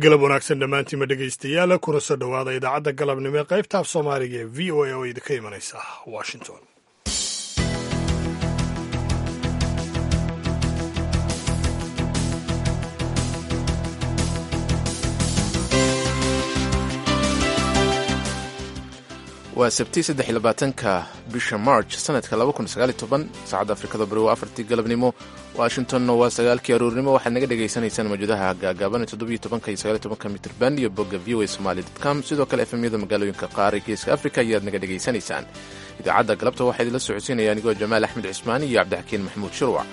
galab wanaagsan dhammaantiinma dhegaystayaal kuna soo dhowaada idaacadda galabnimo ee qaybta af soomaaliga ee v o a oo idinka imanaysa washington waa sabti saddex iyo labaatanka bisha march sanadka laba kun sagaal iyo toban saacadda afrikada bari waa afartii galabnimo washingtonna waa sagaalkii aroornimo waxaad naga dhagaysanaysaan mawjadaha gaagaaban toddobiyo tobanka iyo sagaal iyo tobanka mitrban iyo bogga v o a somali com sidoo kale efemyada magaalooyinka qaar ee geeska afrika ayaad naga dhagaysanaysaan idaacadda galabta waxaa idinla socodsiinaya anigoo jamaal axmed cismaan iyo cabdixakiin maxamuud shirwac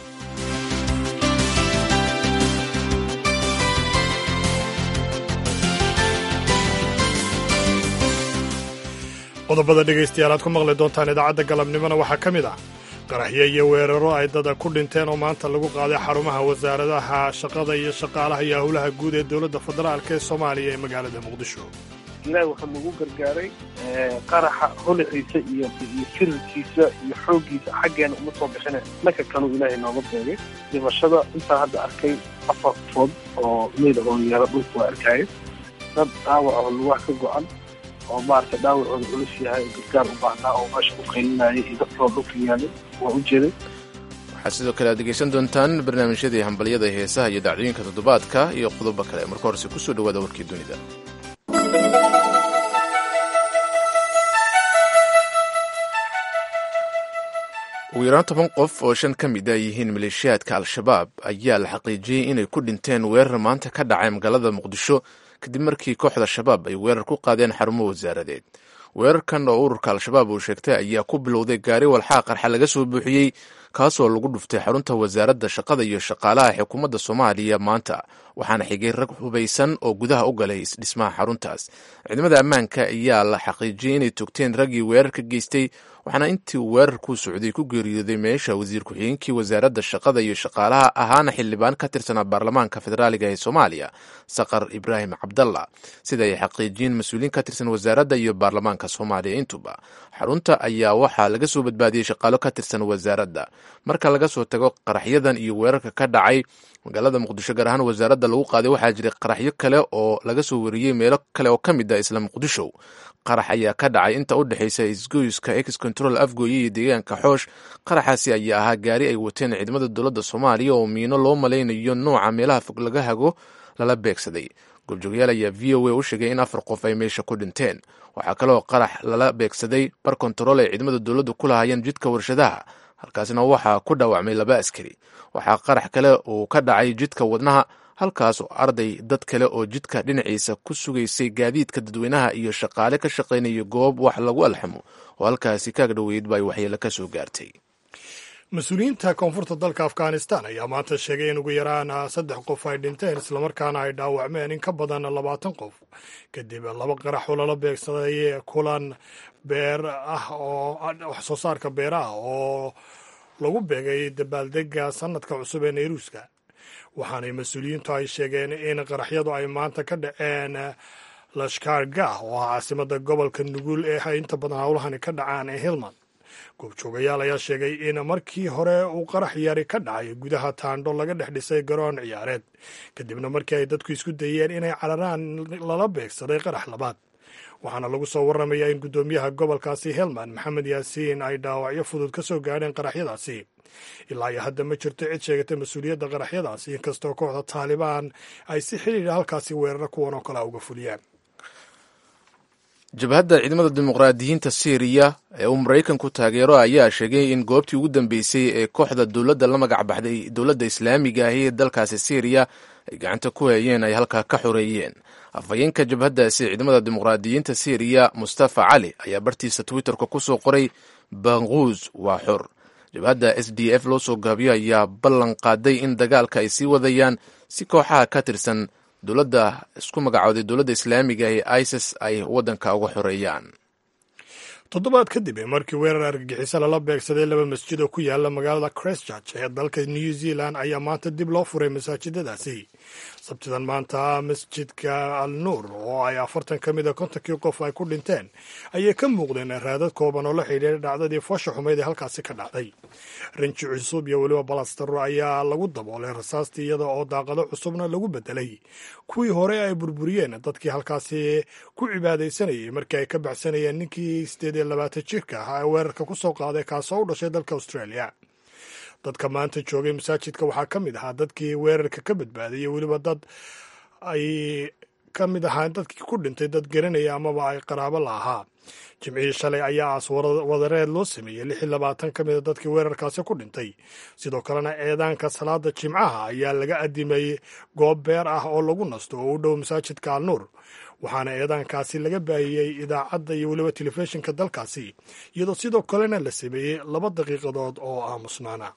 qodobada dhegaystayaal aad ku maqli doontaan idaacadda galabnimona waxaa ka mid ah qaraxyo iyo weeraro ay dada ku dhinteen oo maanta lagu qaaday xarumaha wasaaradaha shaqada iyo shaqaalaha iyo howlaha guud ee dowladda federaalk ee soomaaliya ee magaalada muqdisho ilaahi waxaa nagu gargaaray qaraxa holaciisa iyo iyo firirkiisa iyo xooggiisa xaggeena uma soo bixine dhanka kanuu ilaahay nooga beegay dhimashada intaan hadda arkay afar qofood oo meyda oo yeelo dhulka waa arkaaye dad dhaawac oo lugaha ka go-an oo maaragtay dhaawacooda culus yahay oo gargaar u baahnaa oo meesha u qaylinayay iyo dadkoo dhulka yaalay waa u jeeday waxaad sidoo kale aad dhegaysan doontaan barnaamijyadii hambalyada heesaha iyo dhacdooyinka toddobaadka iyo qodobo kale marka horese kusoo dhowaada warkii dunida ugu yaraan toban qof oo shan ka mid a yihiin maleeshiyaadka al-shabaab ayaa la xaqiijiyey inay ku dhinteen weerar maanta ka dhacay magaalada muqdisho kadib markii kooxda shabaab ay weerar ku qaadeen xarumo wasaaradeed weerarkan oo ururka al-shabaab uu sheegtay ayaa ku bilowday gaari walxaa qarxa laga soo buuxiyey kaasoo lagu dhuftay xarunta wasaaradda shaqada iyo shaqaalaha xukuumadda soomaaliya maanta waxaana xigay rag hubaysan oo gudaha u galay isdhismaha xaruntaas ciidamada ammaanka ayaa la xaqiijiyey inay togteen raggii weerarka geystay waxaana intii weerarku socday ku geeriyooday meesha wasiir ku-xigeenkii wasaaradda shaqada iyo shaqaalaha ahaana xildhibaan ka tirsanaa baarlamaanka federaaliga ee soomaaliya saqar ibraahim cabdalla sida ay xaqiijiyeen mas-uuliyiin ka tirsan wasaaradda iyo baarlamaanka soomaaliya intuba xarunta ayaa waxaa laga soo badbaadiyey shaqaalo ka tirsan wasaaradda marka laga soo tago qaraxyadan iyo weerarka ka dhacay magaalada muqdisho gaar ahaan wasaaradda lagu qaaday waxaa jiray qaraxyo kale oo laga soo wariyey meelo kale oo ka mid ah isla muqdisho qarax ayaa ka dhacay inta u dhexaysa isgoyska ex control afgooye iyo deegaanka xoosh qaraxaasi ayaa ahaa gaari ay wateen ciidamada dowladda soomaaliya oo miino loo malaynayo nooca meelaha fog laga hago lala beegsaday goobjoogayaal ayaa v o a u sheegay in afar qof ay meesha ku dhinteen waxaa kaloo qarax lala beegsaday bar kontarool ay ciidamada dowladdu ku lahaayeen jidka warshadaha halkaasna waxaa ku dhaawacmay laba askari waxaa qarax kale uu ka dhacay jidka wadnaha halkaas oo arday dad kale oo jidka dhinaciisa ku sugaysay gaadiidka dadweynaha iyo shaqaale ka shaqaynaya goob wax lagu alxamo oo halkaasi kaag dhoweyd ba ay waxyeelo ka soo gaartay mas-uuliyiinta koonfurta dalka afghanistan ayaa maanta sheegay in ugu yaraan saddex qof ay dhinteen islamarkaana ay dhaawacmeen in ka badan labaatan qof kadib laba qarax oo lala beegsaday kulan beer ah oo wax soo saarka beeraha oo lagu beegay dabaaldega sanadka cusub ee nayruuska waxaanay mas-uuliyiintu ay sheegeen in qaraxyadu ay maanta ka dhaceen lashkargah oo ah caasimada gobolka nugul ee ay inta badan howlahani ka dhacaan ee hilman goobjoogayaal ayaa sheegay in markii hore uu qarax yari ka dhacay gudaha taandho laga dhex dhisay garoon ciyaareed kadibna markii ay dadku isku dayeen inay cararaan lala beegsaday qarax labaad waxaana lagu soo warramayaa in guddoomiyaha gobolkaasi helman maxamed yaasiin ay dhaawacyo fudud ka soo gaadheen qaraxyadaasi ilaa iyo hadda ma jirto cid sheegatay mas-uuliyadda qaraxyadaasi inkastoo kooxda taalibaan ay si xidhiidha halkaasi weeraro kuwan oo kale uga fuliyaan jabhadda ciidamada dimuqraadiyiinta syriya ee uu maraykanku taageero ayaa sheegay in goobtii ugu dambeysay ee kooxda dowladda la magac baxday dowladda islaamiga ahi ee dalkaasi syriya ay gacanta ku hayeen ay halkaa ka xoreeyeen afhayeenka jabhaddaasi ciidamada dimuqraadiyiinta syriya mustafa cali ayaa bartiisa twitterka ku soo qoray banquus waa xor jabhadda s d f loo soo gaabiyo ayaa ballan qaaday in dagaalka ay sii wadayaan si kooxaha ka tirsan dowladda isku magacooday dowladda islaamiga ee isis ay waddanka uga xoreeyaan toddobaad kadib ee markii weerar argagixiso lala beegsaday laba masjid oo ku yaala magaalada christchurch ee dalka new zealand ayaa maanta dib loo furay masaajidadaasi sabtidan maanta masjidka al nuur oo ay afartan ka mid a kontonkii qof ay ku dhinteen ayay ka muuqdeen raadad kooban oo la xidhiidha dhacdadii foosha xumeyd ee halkaasi ka dhacday rinji cusub iyo weliba balastaro ayaa lagu daboolay rasaastii iyada oo daaqado cusubna lagu bedelay kuwii hore ay burburiyeen dadkii halkaasi ku cibaadaysanayay markii ay ka baxsanayeen ninkii sideed iyo labaatan jirka ahaa ee weerarka ku soo qaaday kaasoo u dhashay dalka australia dadka maanta joogay masaajidka waxaa ka mid ahaa dadkii weerarka ka badbaadayay weliba dad ay ka mid ahaan dadkii ku dhintay dad garanaya amaba ay qaraabo la ahaa jimcihii shalay ayaa aas wadareed loo sameeyey lix iyo labaatan ka mid a dadkii weerarkaasi ku dhintay sidoo kalena eedaanka salaada jimcaha ayaa laga adimayey goob beer ah oo lagu nasto oo u dhow masaajidka al nuur waxaana eedaankaasi laga baahiyey idaacadda iyo weliba telefishinka dalkaasi iyadoo sidoo kalena la sameeyey laba daqiiqadood oo aamusnaana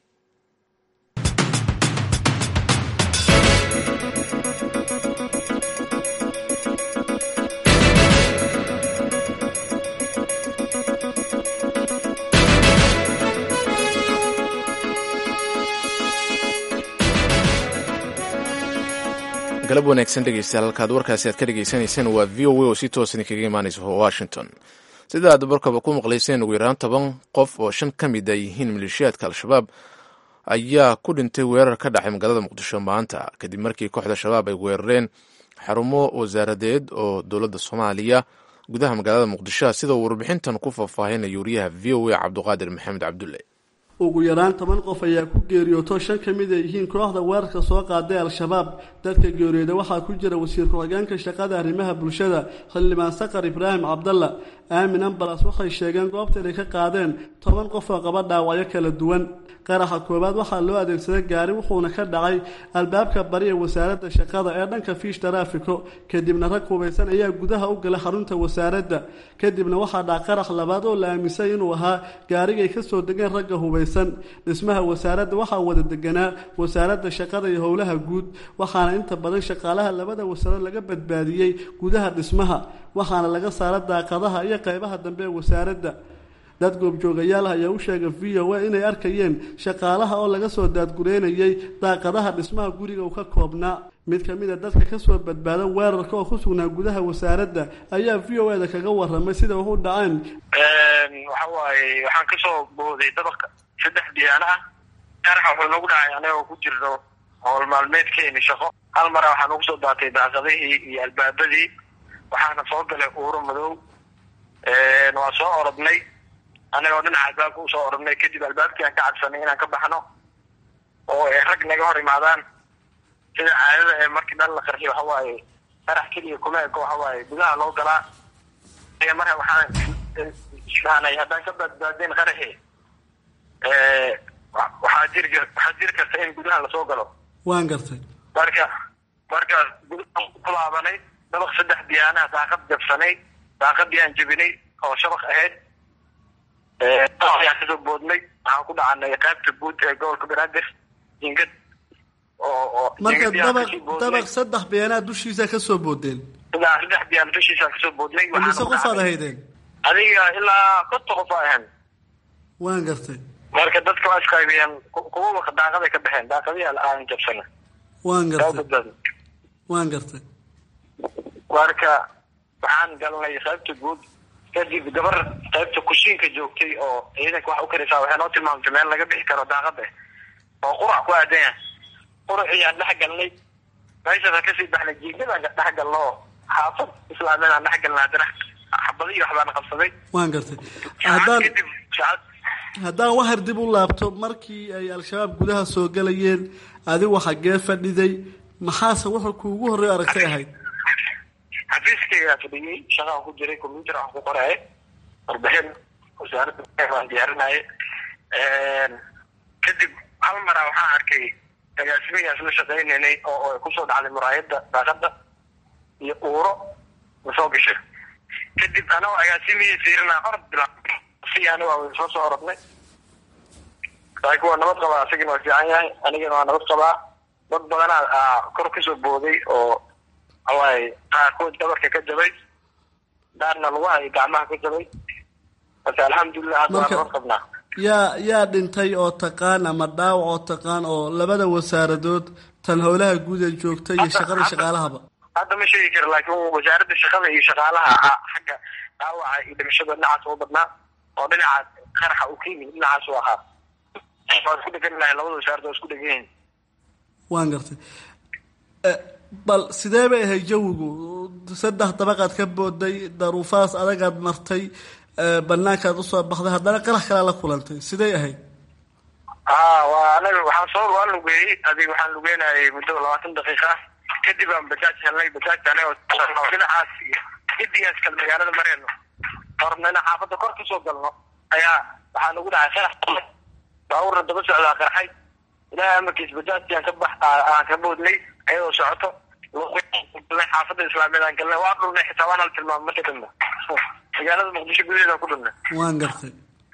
galab wanaagsan dhegeystayaal halkaad warkaasi aad ka dhegeysanayseen waa v o a oo si toosan kaga imaanaysa washington sida aad barkaba ku maqlayseen ugu yaraan toban qof oo shan ka mid a yihiin maleeshiyaadka al-shabaab ayaa ku dhintay weerar ka dhacay magaalada muqdisho maanta kadib markii kooxda shabaab ay weerareen xarumo wasaaradeed oo dowladda soomaaliya gudaha magaalada muqdisho sida uu warbixintan ku faahfaahinaya wariyaha v o a cabduqaadir maxamed cabdulle ugu yaraan toban qof ayaa ku geeriyooto shan ka mid ay yihiin kooxda weerarka soo qaaday al-shabaab dadka geeriyooda waxaa ku jira wasiir ku-xigeenka shaqada arrimaha bulshada xildhibaan sakar ibraahim cabdalla aamin ambalas waxay sheegeen goobta inay ka qaadeen toban qof oo qaba dhaawacyo kala duwan qaraxa koowaad waxaa loo adeegsaday gaari wuxuuna ka dhacay albaabka bari ee wasaaradda shaqada ee dhanka fiish taraafiko kadibna rag hubaysan ayaa gudaha u galay xarunta wasaaradda kadibna waxaa dhaca qarax labaad oo la aaminsay inuu ahaa gaarigay ka soo degeen ragga hubaysan dhismaha wasaaradda waxaa wada deganaa wasaaradda shaqada iyo howlaha guud waxaana inta badan shaqaalaha labada wasaarad laga badbaadiyey gudaha dhismaha waxaana laga saara daaqadaha iyo qaybaha dambe ee wasaaradda dad goobjoogayaal ayaa u sheegay v o a inay arkayeen shaqaalaha oo laga soo daadgureynayay daaqadaha dhismaha guriga uu ka koobnaa mid ka mid a dadka kasoo badbaada weerarka oo ku sugnaa gudaha wasaaradda ayaa v o eda kaga waramay sida wax u dhaceen waxa waaye waxaan kasoo booday dabaqa saddex diyaana ah qaraxa wuxuu nagu dhacay anagoo ku jirno howl maalmeedkeeni shaqo hal mara waxaa nagu soo daatay daaqadihii iyo albaabadii waxaana soo galay uuro madow waa soo orodnay anagoo dhinaca albaabka usoo orodnay kadib albaabkii aan ka cadsanay inaan ka baxno oo ay rag naga hor imaadaan sida caadada ee markii dhan la qarxiy waxa waaye qarax keliya kuma eko waxa waaye gudaha loo galaa marka waxaan isfahanay haddaan ka badbaadeen qaraxi waxaa jiri waxaa jiri karta in gudaha lasoo galo waan gartay marka markaas gudahaan ku laabanay dabaq saddex diyaanaha daaqad jabsanay daaqadii aan jebinay oo shabaq ahayd ayaan kasoo boodnay waxaan ku dhacanay qaybta guud ee gobolka banaadir jingad oo oo marka dabaq dabaq saddex beenaad dushiisa kasoo boodeen ilaa saddex biyaan dushiisa kasoo boodnay imise qofaad ahaydeen adiga ilaa konta qof a ahan waan gartay marka dadka waa isqaybiyeen kuwa daaqaday ka baxeen daaqadii aan jabsana waan gartay waan gartay marka waxaan galnay qaybta guud kadib gabar qaybta kushiinka joogtay oo ciidanka wax u karaysaa waxay noo tilmaamtay meel laga bixi karo daaqada oo qurac ku aadanya quraciyaan dhex galnay meeshaas aan kasii baxnay jiigadaan dhex galno oo xaafad islaameed aan dhex galna haddana xabadihi waxbaana qabsaday waan gartay haddaan kadib saacad haddaan waxar dib u laabto markii ay al-shabaab gudaha soo galayeen adigu xaggee fadhiday maxaase wuxuu kuugu horreey aragtay ahayd xafiiskaygaa fadhiyey shaqaan ku jiray combyuter aan ku qoraaye warbixin wasaaradda aan diyaarinaaye kadib hal maraa waxaan arkay agaasimigaas la shaqaynaynay oo ay kusoo dhacday muraayadda daaqada iyo uuro masoo gashay kadib anagoo agaasimihii fiirinaa orod bila si aniga waa soo soo orodnay laakiin waa nabad qabaa asigana waa fiican yahay anigana waa nabad qabaa dad badanaa kor kasoo booday oo awaaye qaarkood dabarka ka jabay daarna lugaha iyo gacmaha ka jabay marka alxamdulilah hadda waa nabad qabnaa yaa yaa dhintay oo taqaan ama dhaawac oo taqaan oo labada wasaaradood tan howlaha guud ee joogta iyo shaqada shaqaalahaba hadda ma sheegi karo laakiin wasaaradda shaqada iyo shaqaalaha xagga dhaawaca iyo dhimashada dhinacaas u badnaa oo dhinaca qaraxa uu ka yimid dhinacaas u ahaa waa isku dhegan lahay labada wasaarad waa isku dhegan yihin waan gartay bal sidee bay ahayd jawigu saddex dabaqaad ka booday daruufahaas adagaad martay banaankaad usoo baxday haddana qarax kalea la kulantay sidey ahayd a waa anaga waxaan soo waan lugeeyey adig waxaan lugeynayay muddo labaatan daqiiqa kadib aan bajaaj helnay bajaajta anaga dhinacaas iyo gidigaas kale magaalada mareyno horna ina xaafadda kor kasoo galno ayaa waxaa nagu dhacay qarax baabuurna daba socdaa qarxay ilaahay amarkiis bajaajtiaan ka bax aan ka boodnay ayadoo socoto xaafadda islaamiyeed aan galnay waa dhulnay xitaa waan hal tilmaamo marka dambe magaalada muqdisho gudaheeda ku dhulnay waan gartay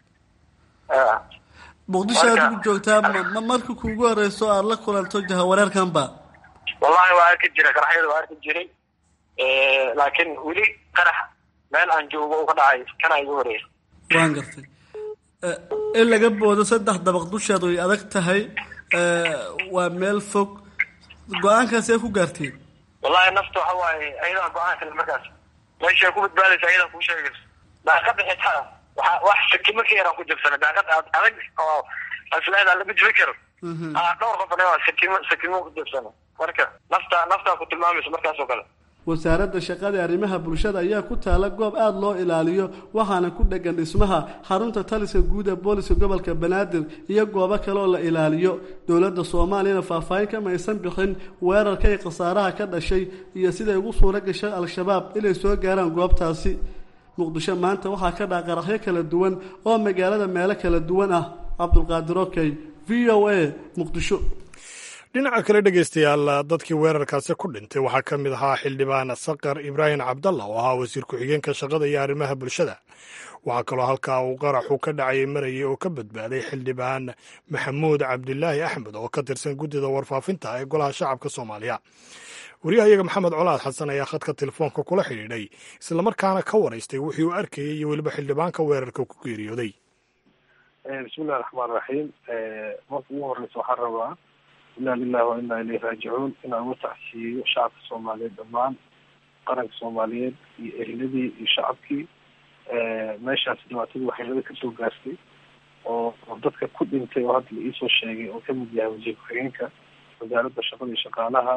muqdisho aad ugu joogtaa ma marka kuugu horeyso aada la kulanto jahawareerkan ba wallahi waa arki jiray qaraxyada waa arki jiray laakiin weli qarax meel aan joogo uga dhacay kana igu horeeya waan gartay in laga boodo saddex dabaq dusheed way adag tahay waa meel fog go-aankaasee ku gaarteen wallahi nafta waxa waaye ayadaa go-aan kale markaas meeshay ku badbaadaysa ayadaa kuu sheegaysa daaqada xitaa waa wax sakimo ka yaraan ku jabsana daaqad adag oo asleeda lama jibi karo dhowr qof anaga sakimo sakimo ku jabsana marka nafta naftaa ku tilmaamaysa markaas oo kale wasaaradda shaqada arrimaha bulshada ayaa ku taala goob aada loo ilaaliyo waxaana ku dhegan dhismaha xarunta taliska guud ee booliska gobolka banaadir iyo goobo kale oo la ilaaliyo dowladda soomaaliyana faahfaahin kama aysan bixin weerarka iyo khasaaraha ka dhashay iyo siday ugu suuro gashay al-shabaab inay soo gaaraan goobtaasi muqdisho maanta waxaa ka dhaca qaraxyo kala duwan oo magaalada meelo kala duwan ah cabdulqaadir okey v o a muqdisho dhinaca kale dhegaystayaal dadkii weerarkaasi ku dhintay waxaa ka mid ahaa xildhibaan sakar ibraahim cabdalla oo ahaa wasiir ku-xigeenka shaqada iyo arrimaha bulshada waxaa kaloo halkaa uu qaraxu ka dhacayay marayay oo ka badbaaday xildhibaan maxamuud cabdilaahi axmed oo ka tirsan guddida warfaafinta ee golaha shacabka soomaaliya wariyahayaga maxamed colaad xasan ayaa khadka telefoonka kula xidhiidhay islamarkaana ka waraystay wixii uu arkayay iyo weliba xildhibaanka weerarka ku geeriyooday bismillahi raxmaan raxiim marka ugu horeysa waxaan rabaa inaa lilahi wa inaa ilayhi raajicuun inaan uga tacsiyeeyo shacabka soomaaliyeed dhammaan qaranka soomaaliyeed iyo ehladii iyo shacabkii meeshaas dhibaatadii waxyeelada kasoo gaartay oo dadka ku dhintay oo hadda la iisoo sheegay oo kamid yahay wasiir ku-xigeenka wasaaradda shaqada iyo shaqaalaha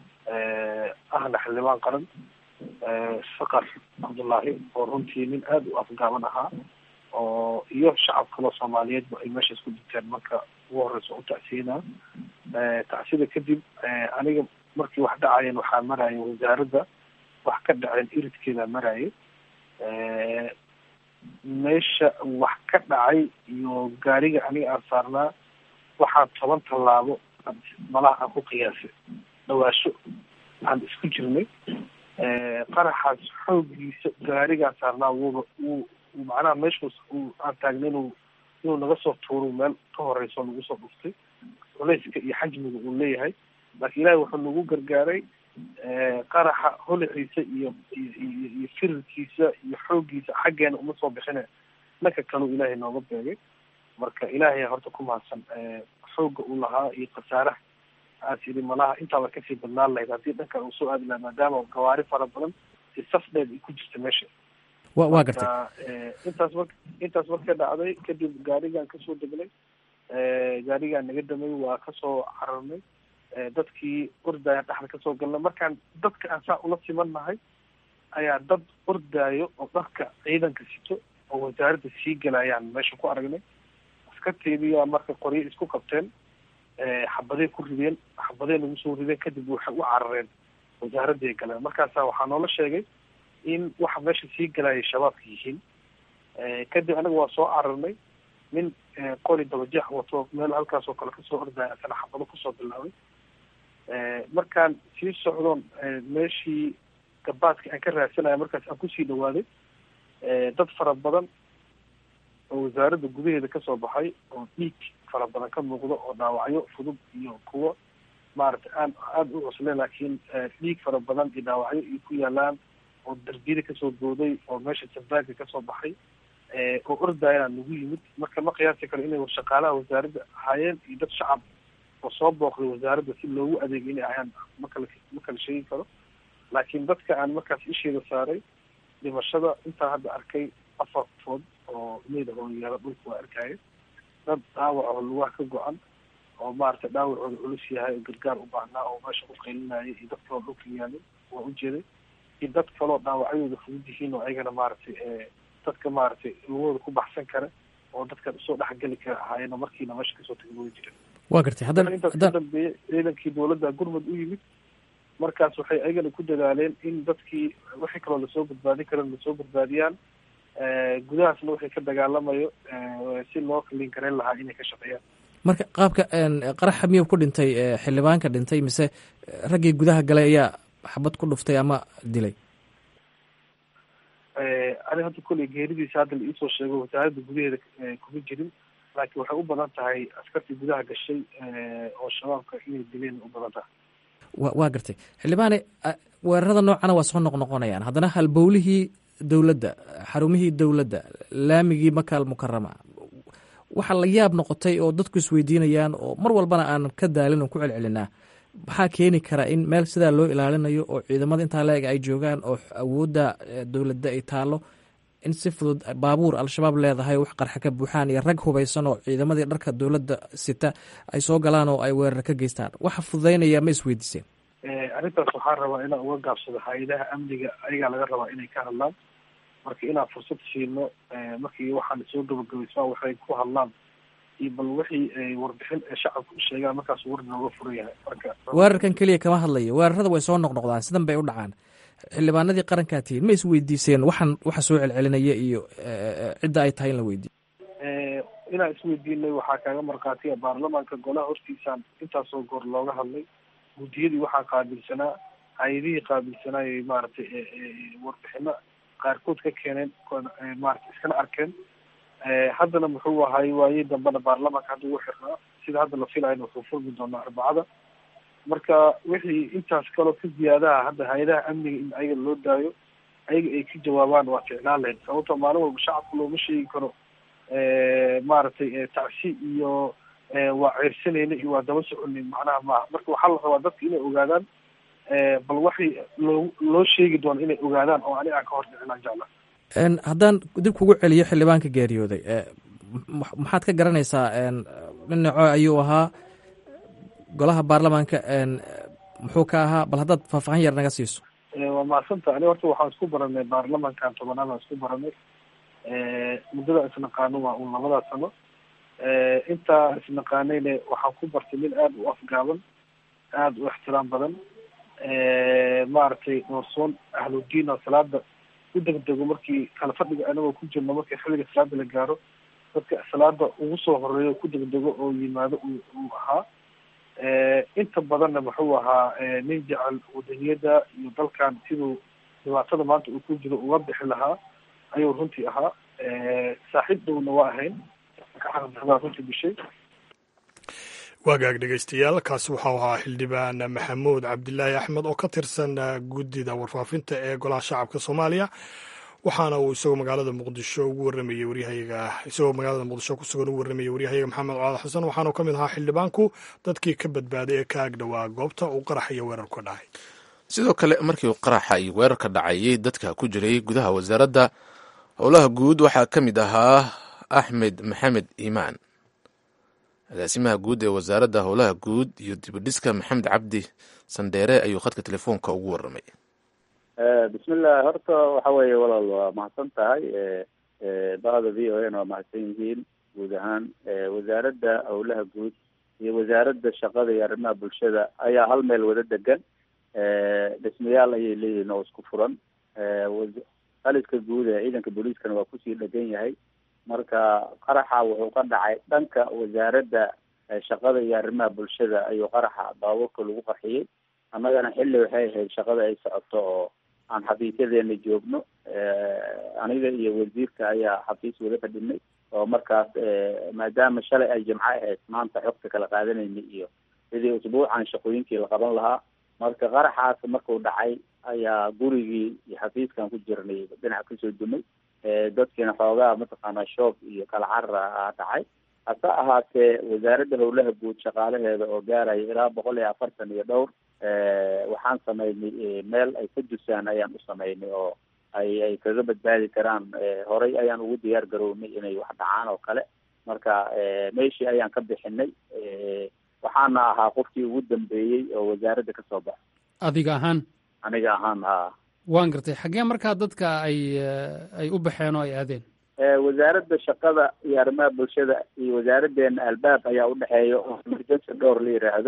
ahna xildhibaan qaran sakar cabdullaahi oo runtii nin aada u afgaaban ahaa oo iyo shacab kaloo soomaaliyeedba ay meeshaas ku dhinteen marka ugu horeysa u tacsiyenaa tacsida kadib aniga markii wax dhacayeen waxaa maraya wasaaradda wax ka dhaceen iridkeeda maraya meesha wax ka dhacay iyo gaariga aniga aan saarnaa waxaa toban tallaabo malaha aan ku qiyaasay dhawaasho aan isku jirnay qaraxaas xoogiisa gaarigaan saarnaa wuuba wuu macnaha meeshaas uu aan taagnay inuu inuu naga soo tuuro meel ka horeyso nagu soo dhuftay culeyska iyo xajmiga uu leeyahay laakiin ilaahay wuxuu nagu gargaaray qaraxa holaciisa iyo iyo iyo firirkiisa iyo xooggiisa xaggeena uma soo bixine dhanka kaleu ilaahay nooga beegay marka ilaahay horta ku mahadsan xoogga uu lahaa iyo khasaaraha aas yidhi malaha intaaba kasii badnaan lahayd haddii dhankan uu soo aadi lahaa maadaama gawaari fara badan si safdheed ay ku jirta meesha wa waa gartay intaas mar intaas marka dhacday kadib gaarigaan kasoo degnay gaarigaan naga damay waa kasoo cararnay dadkii ordaya dhexda kasoo galnay markaan dadka aan saa ula siman nahay ayaa dad ordaayo oo dharka ciidanka sito oo wasaaradda sii galayaan meesha ku aragnay askarteediyaa marka qoryo isku qabteen xabaday ku rideen xabaday nagu soo rideen kadib waxay u carareen wasaaradday galeen markaasa waxaa noola sheegay in waxa meesha sii galayay shabaabka yihiin kadib anaga waa soo cararnay nin qori dabajeex wato meel halkaas oo kale kasoo ordaya asana xabado kusoo bilaabay markaan sii socdoon meeshii gabaadka aan ka raadsanaya markaas aan kusii dhawaaday dad fara badan oo wasaaradda gudaheeda kasoo baxay oo dhiig fara badan ka muuqdo oo dhaawacyo fudud iyo kuwo maaragtay aan aada u cusleen laakiin dhiig fara badan iyo dhaawacyo iyo ku yaalaan oo darbiyada kasoo booday oo meesha sabaaga kasoo baxay oo ordayana nagu yimid marka ma qiyaasi karo inay shaqaalaha wasaaradda ahaayeen iyo dad shacab oo soo booqday wasaaradda si loogu adeegay inay ahayaan makala ma kala sheegi karo laakiin dadka aan markaas isheeda saaray dhimashada intaan hadda arkay afar qofood oo meyda oo yaala dhulka waa arkaaye dad dhaawac oo lugaha ka go-an oo maaragtay dhaawacooda culus yahay oo gargaar u baahnaa oo meesha ku qaylinaya iyo dad kaloo dhulka yaalay waa ujeeday iyo dad kaloo dhaawacyadooda fudud yihiin oo ayagana maaragtay dadka maaragtay lugahooda ku baxsan kara oo dadka usoo dhexgeli kara ahaayeen markiina meesha kasoo tagi way jireen waa gartay haddana intaas ka dambeeyey ciidankii dowladda gurmud u yimid markaas waxay ayagana ku dadaaleen in dadkii wixii kaloo lasoo badbaadin kara lasoo badbaadiyaan gudahaasna wixii ka dagaalamayo si loo kaliin karayn lahaa inay ka shaqeeyaan marka qaabka qaraxa miyuu ku dhintay xildhibaanka dhintay mise raggii gudaha galay ayaa xabad ku dhuftay ama dilay ani hadda kolley geeridiisa hadda la iisoo sheego wasaaradda gudaheeda kuma jirin laakiin waxay u badan tahay askartii gudaha gashay oo shabaabka inay dileen u badan tahay wa waa gartay xildhibaane weerarada noocana waa soo noqnoqonayaan haddana halbowlihii dowladda xarumihii dowladda laamigii makaal mukarama waxaa la yaab noqotay oo dadku isweydiinayaan oo mar walbana aan ka daalin oo ku celcelinaa maxaa keeni kara in meel sidaa loo ilaalinayo oo ciidamada intaa la-eg ay joogaan oo awoodda dowladda ay taalo in si fudud baabuur al-shabaab leedahay wax qarxa ka buuxaan iyo rag hubaysan oo ciidamadii dharka dowladda sita ay soo galaan oo ay weerar ka geystaan waxa fududaynaya ma isweydiiseen arrintaas waxaan rabaa inaan uga gaabsado hay-adaha amniga ayagaa laga rabaa inay ka hadlaan marka inaan fursad siino markii waxaan soo gabagabaysmaa waxay ku hadlaan iyo bal wixii warbixin ee shacabka u sheegaan markaas war nooga furan yahay marka weerarkan keliya kama hadlayo weerarada way soo noqnoqdaan sidan bay u dhacaan xildhibaanadii qarankaa tihiin ma is weydiiseen waxaan waxa soo celcelinaya iyo cidda ay tahay in la weydiiyo inaan isweydiinay waxaa kaaga markhaatiya baarlamaanka golaha hortiisaan intaasoo goor looga hadlay guddiyadii waxaa qaabilsanaa hay-adihii qaabilsanaayay maaragtay warbixino qaarkood ka keeneen maarata iskana arkeen haddana muxuu ahay waayey dambena baarlamaanka hadda ugu xirnaa sida hadda la filayna wuxuu furmi doonaa arbacada marka wixii intaas kaloo ka ziyaadaha hadda hay-adaha amniga in ayaga loo daayo ayaga ay ka jawaabaan waa ficlaan lahayd sababto maalin walba shacabka looma sheegi karo maaragtay tacsi iyo waa ceyrsanayna iyo waa daba soconay macnaha maaha marka waxaa la rabaa dadka inay ogaadaan bal waxay loo loo sheegi doono inay ogaadaan oo ani aan ka hor dhicinaan jecla haddaan dib kugu celiyo xildhibaanka geeriyooday maxaad ka garanaysaa dhinaco ayuu ahaa golaha baarlamaanka muxuu ka ahaa bal haddaad faahfaahin yar naga siiso waa mahadsanta ani horta waxaan isku baranay baarlamankan tobanaad aan isku baranay muddada isnaqaano waa un labadaa sano intaa isnaqaanayne waxaan ku bartay nin aada u afgaaban aada u ixtiraam badan maaragtay doorsoon ahludiin oo salaada u degdego markii kala fadhiga anagoo ku jirno markii xilliga salaada la gaaro dadka salaada ugu soo horeeyo ku degdego oo yimaado uu ahaa inta badanna muxuu ahaa nin jecel wadaniyada iyo dalkan siduu dhibaatada maanta uu ku jiro uga bixi lahaa ayuu runtii ahaa saaxiib dhowna waa ahayn runtii bishay waagaag dhegeystayaal kaasi waxau ahaa xildhibaan maxamuud cabdilaahi axmed oo ka tirsan guddida warfaafinta ee golaha shacabka soomaaliya waxaana uu isagoo magaalada muqdisho ugu waramayey waryahayaga isagoo magaalada muqdisho ku sugan ugu warramayey waryahayaga maxamed colaad xasan waxaanu ka mid ahaa xildhibaanku dadkii ka badbaaday ee ka agdhowaa goobta uu qarax iyo weerar ka dhacay sidoo kale markii uu qaraxa iyo weerarka dhacayay dadka ku jiray gudaha wasaaradda howlaha guud waxaa ka mid ahaa axmed maxamed iimaan agaasimaha guud ee wasaaradda howlaha guud iyo dibadhiska maxamed cabdi sandheere ayuu khadka telefoonka ugu warramay bismillah horta waxa weeye walaal waa mahadsan tahay bahda v o n waa mahadsan yihiin guud ahaan wasaaradda howlaha guud iyo wasaaradda shaqada iyo arrimaha bulshada ayaa hal meel wada degan dhismayaal ayay leeyihiin oo isku furan qaliska guud ee ciidanka booliiskana waa kusii dhegan yahay marka qaraxa wuxuu ka dhacay dhanka wasaaradda shaqada iyo arrimaha bulshada ayuu qaraxa baabuurka lagu qarxiyey annagana xilli waxay ahayd shaqada ay socoto oo aan xafiisyadeena joogno aniga iyo wasiirka ayaa xafiis wada fadhinay oo markaas maadaama shalay ay jimco ahayd maanta xogta kala qaadanayna iyo sidii usbuucan shaqooyinkii la qaban lahaa marka qaraxaas markuu dhacay ayaa gurigii iyo xafiiskan ku jirnay dhinac kasoo dumay dadkiina xoogaa mataqaanaa shoog iyo kala carar a dhacay hase ahaatee wasaaradda howlaha guud shaqaalaheeda oo gaaraya ilaa boqol iyo afartan iyo dhowr waxaan samaynay meel ay ka dusaan ayaan u samaynay oo ay ay kaga badbaadi karaan horey ayaan ugu diyaar garownay inay wax dhacaan oo kale marka meeshii ayaan ka bixinay waxaana ahaa qofkii ugu dambeeyey oo wasaaradda kasoo baxay adiga ahaan aniga ahaan ha waan gartay xaggee markaa dadka ay ay u baxeen oo ay aadeen wasaaradda shaqada iyo arrimaha bulshada iyo wasaaraddeena albaab ayaa udhexeeya oo emergency dhowr la yiraahdo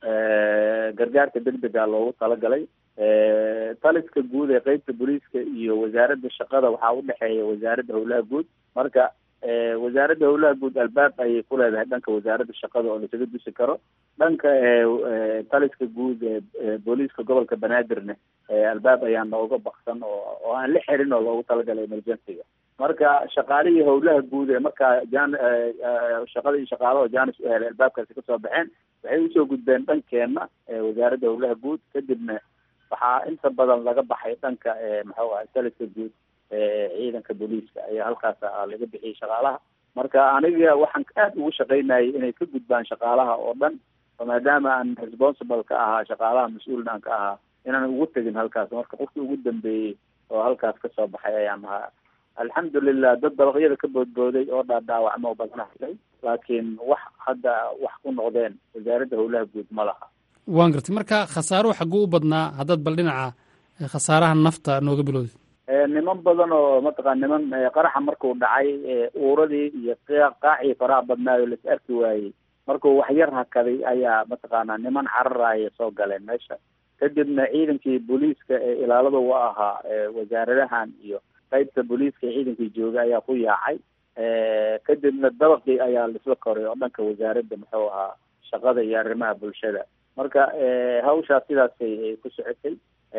gargaarka degdega loogu talagalay taliska guud ee qeybta booliiska iyo wasaaradda shaqada waxaa udhexeeya wasaaradda howlaha guud marka wasaaradda howlaha guud albaab ayay ku leedahay dhanka wasaaradda shaqada oo lasaga dusi karo dhanka taliska guud ee booliiska gobolka banaadirne albaab ayaa nooga baksan oo oo aan la xirin oo loogu talagalay emergencyga marka shaqaalihii howlaha guud ee markaa jan shaqada iyo shaqaalaha janis u helay albaabkaasi kasoo baxeen waxay usoo gudbeen dhankeenna wasaaradda howlaha guud kadibna waxaa inta badan laga baxay dhanka maxuu ahay taliska guud ciidanka booliiska ayaa halkaas laga bixiyay shaqaalaha marka aniga waxaan aada ugu shaqaynayay inay ka gudbaan shaqaalaha oo dhan maadaama aan responsible ka ahaa shaqaalaha mas-uulna aan ka ahaa inaan ugu tegin halkaas marka qofkii ugu dambeeyey oo halkaas kasoo baxay ayaan ahaa alxamdulilah dad dabaqyada ka boodbooday oo dhaadhaawacmo badana helay laakiin wax hadda wax ku noqdeen wasaaradda howlaha guud ma laha waan gartay marka khasaaruhu xagguu u badnaa haddaad bal dhinaca khasaaraha nafta nooga bilowday niman badan oo mataqaa niman qaraxa markuu dhacay uuradii iyo qaacii faraha badnaayo las arki waayey markuu waxyar hakaday ayaa mataqaanaa niman cararaya soo galeen meesha kadibna ciidankii booliiska ee ilaalada u ahaa wasaaradahan iyo qaybta booliiska ee ciidankii joogay ayaa ku yaacay kadibna dabaqii ayaa laisla koray oo dhanka wasaaradda muxuu ahaa shaqada iyo arrimaha bulshada marka hawshaas sidaasay ku socotay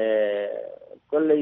kolley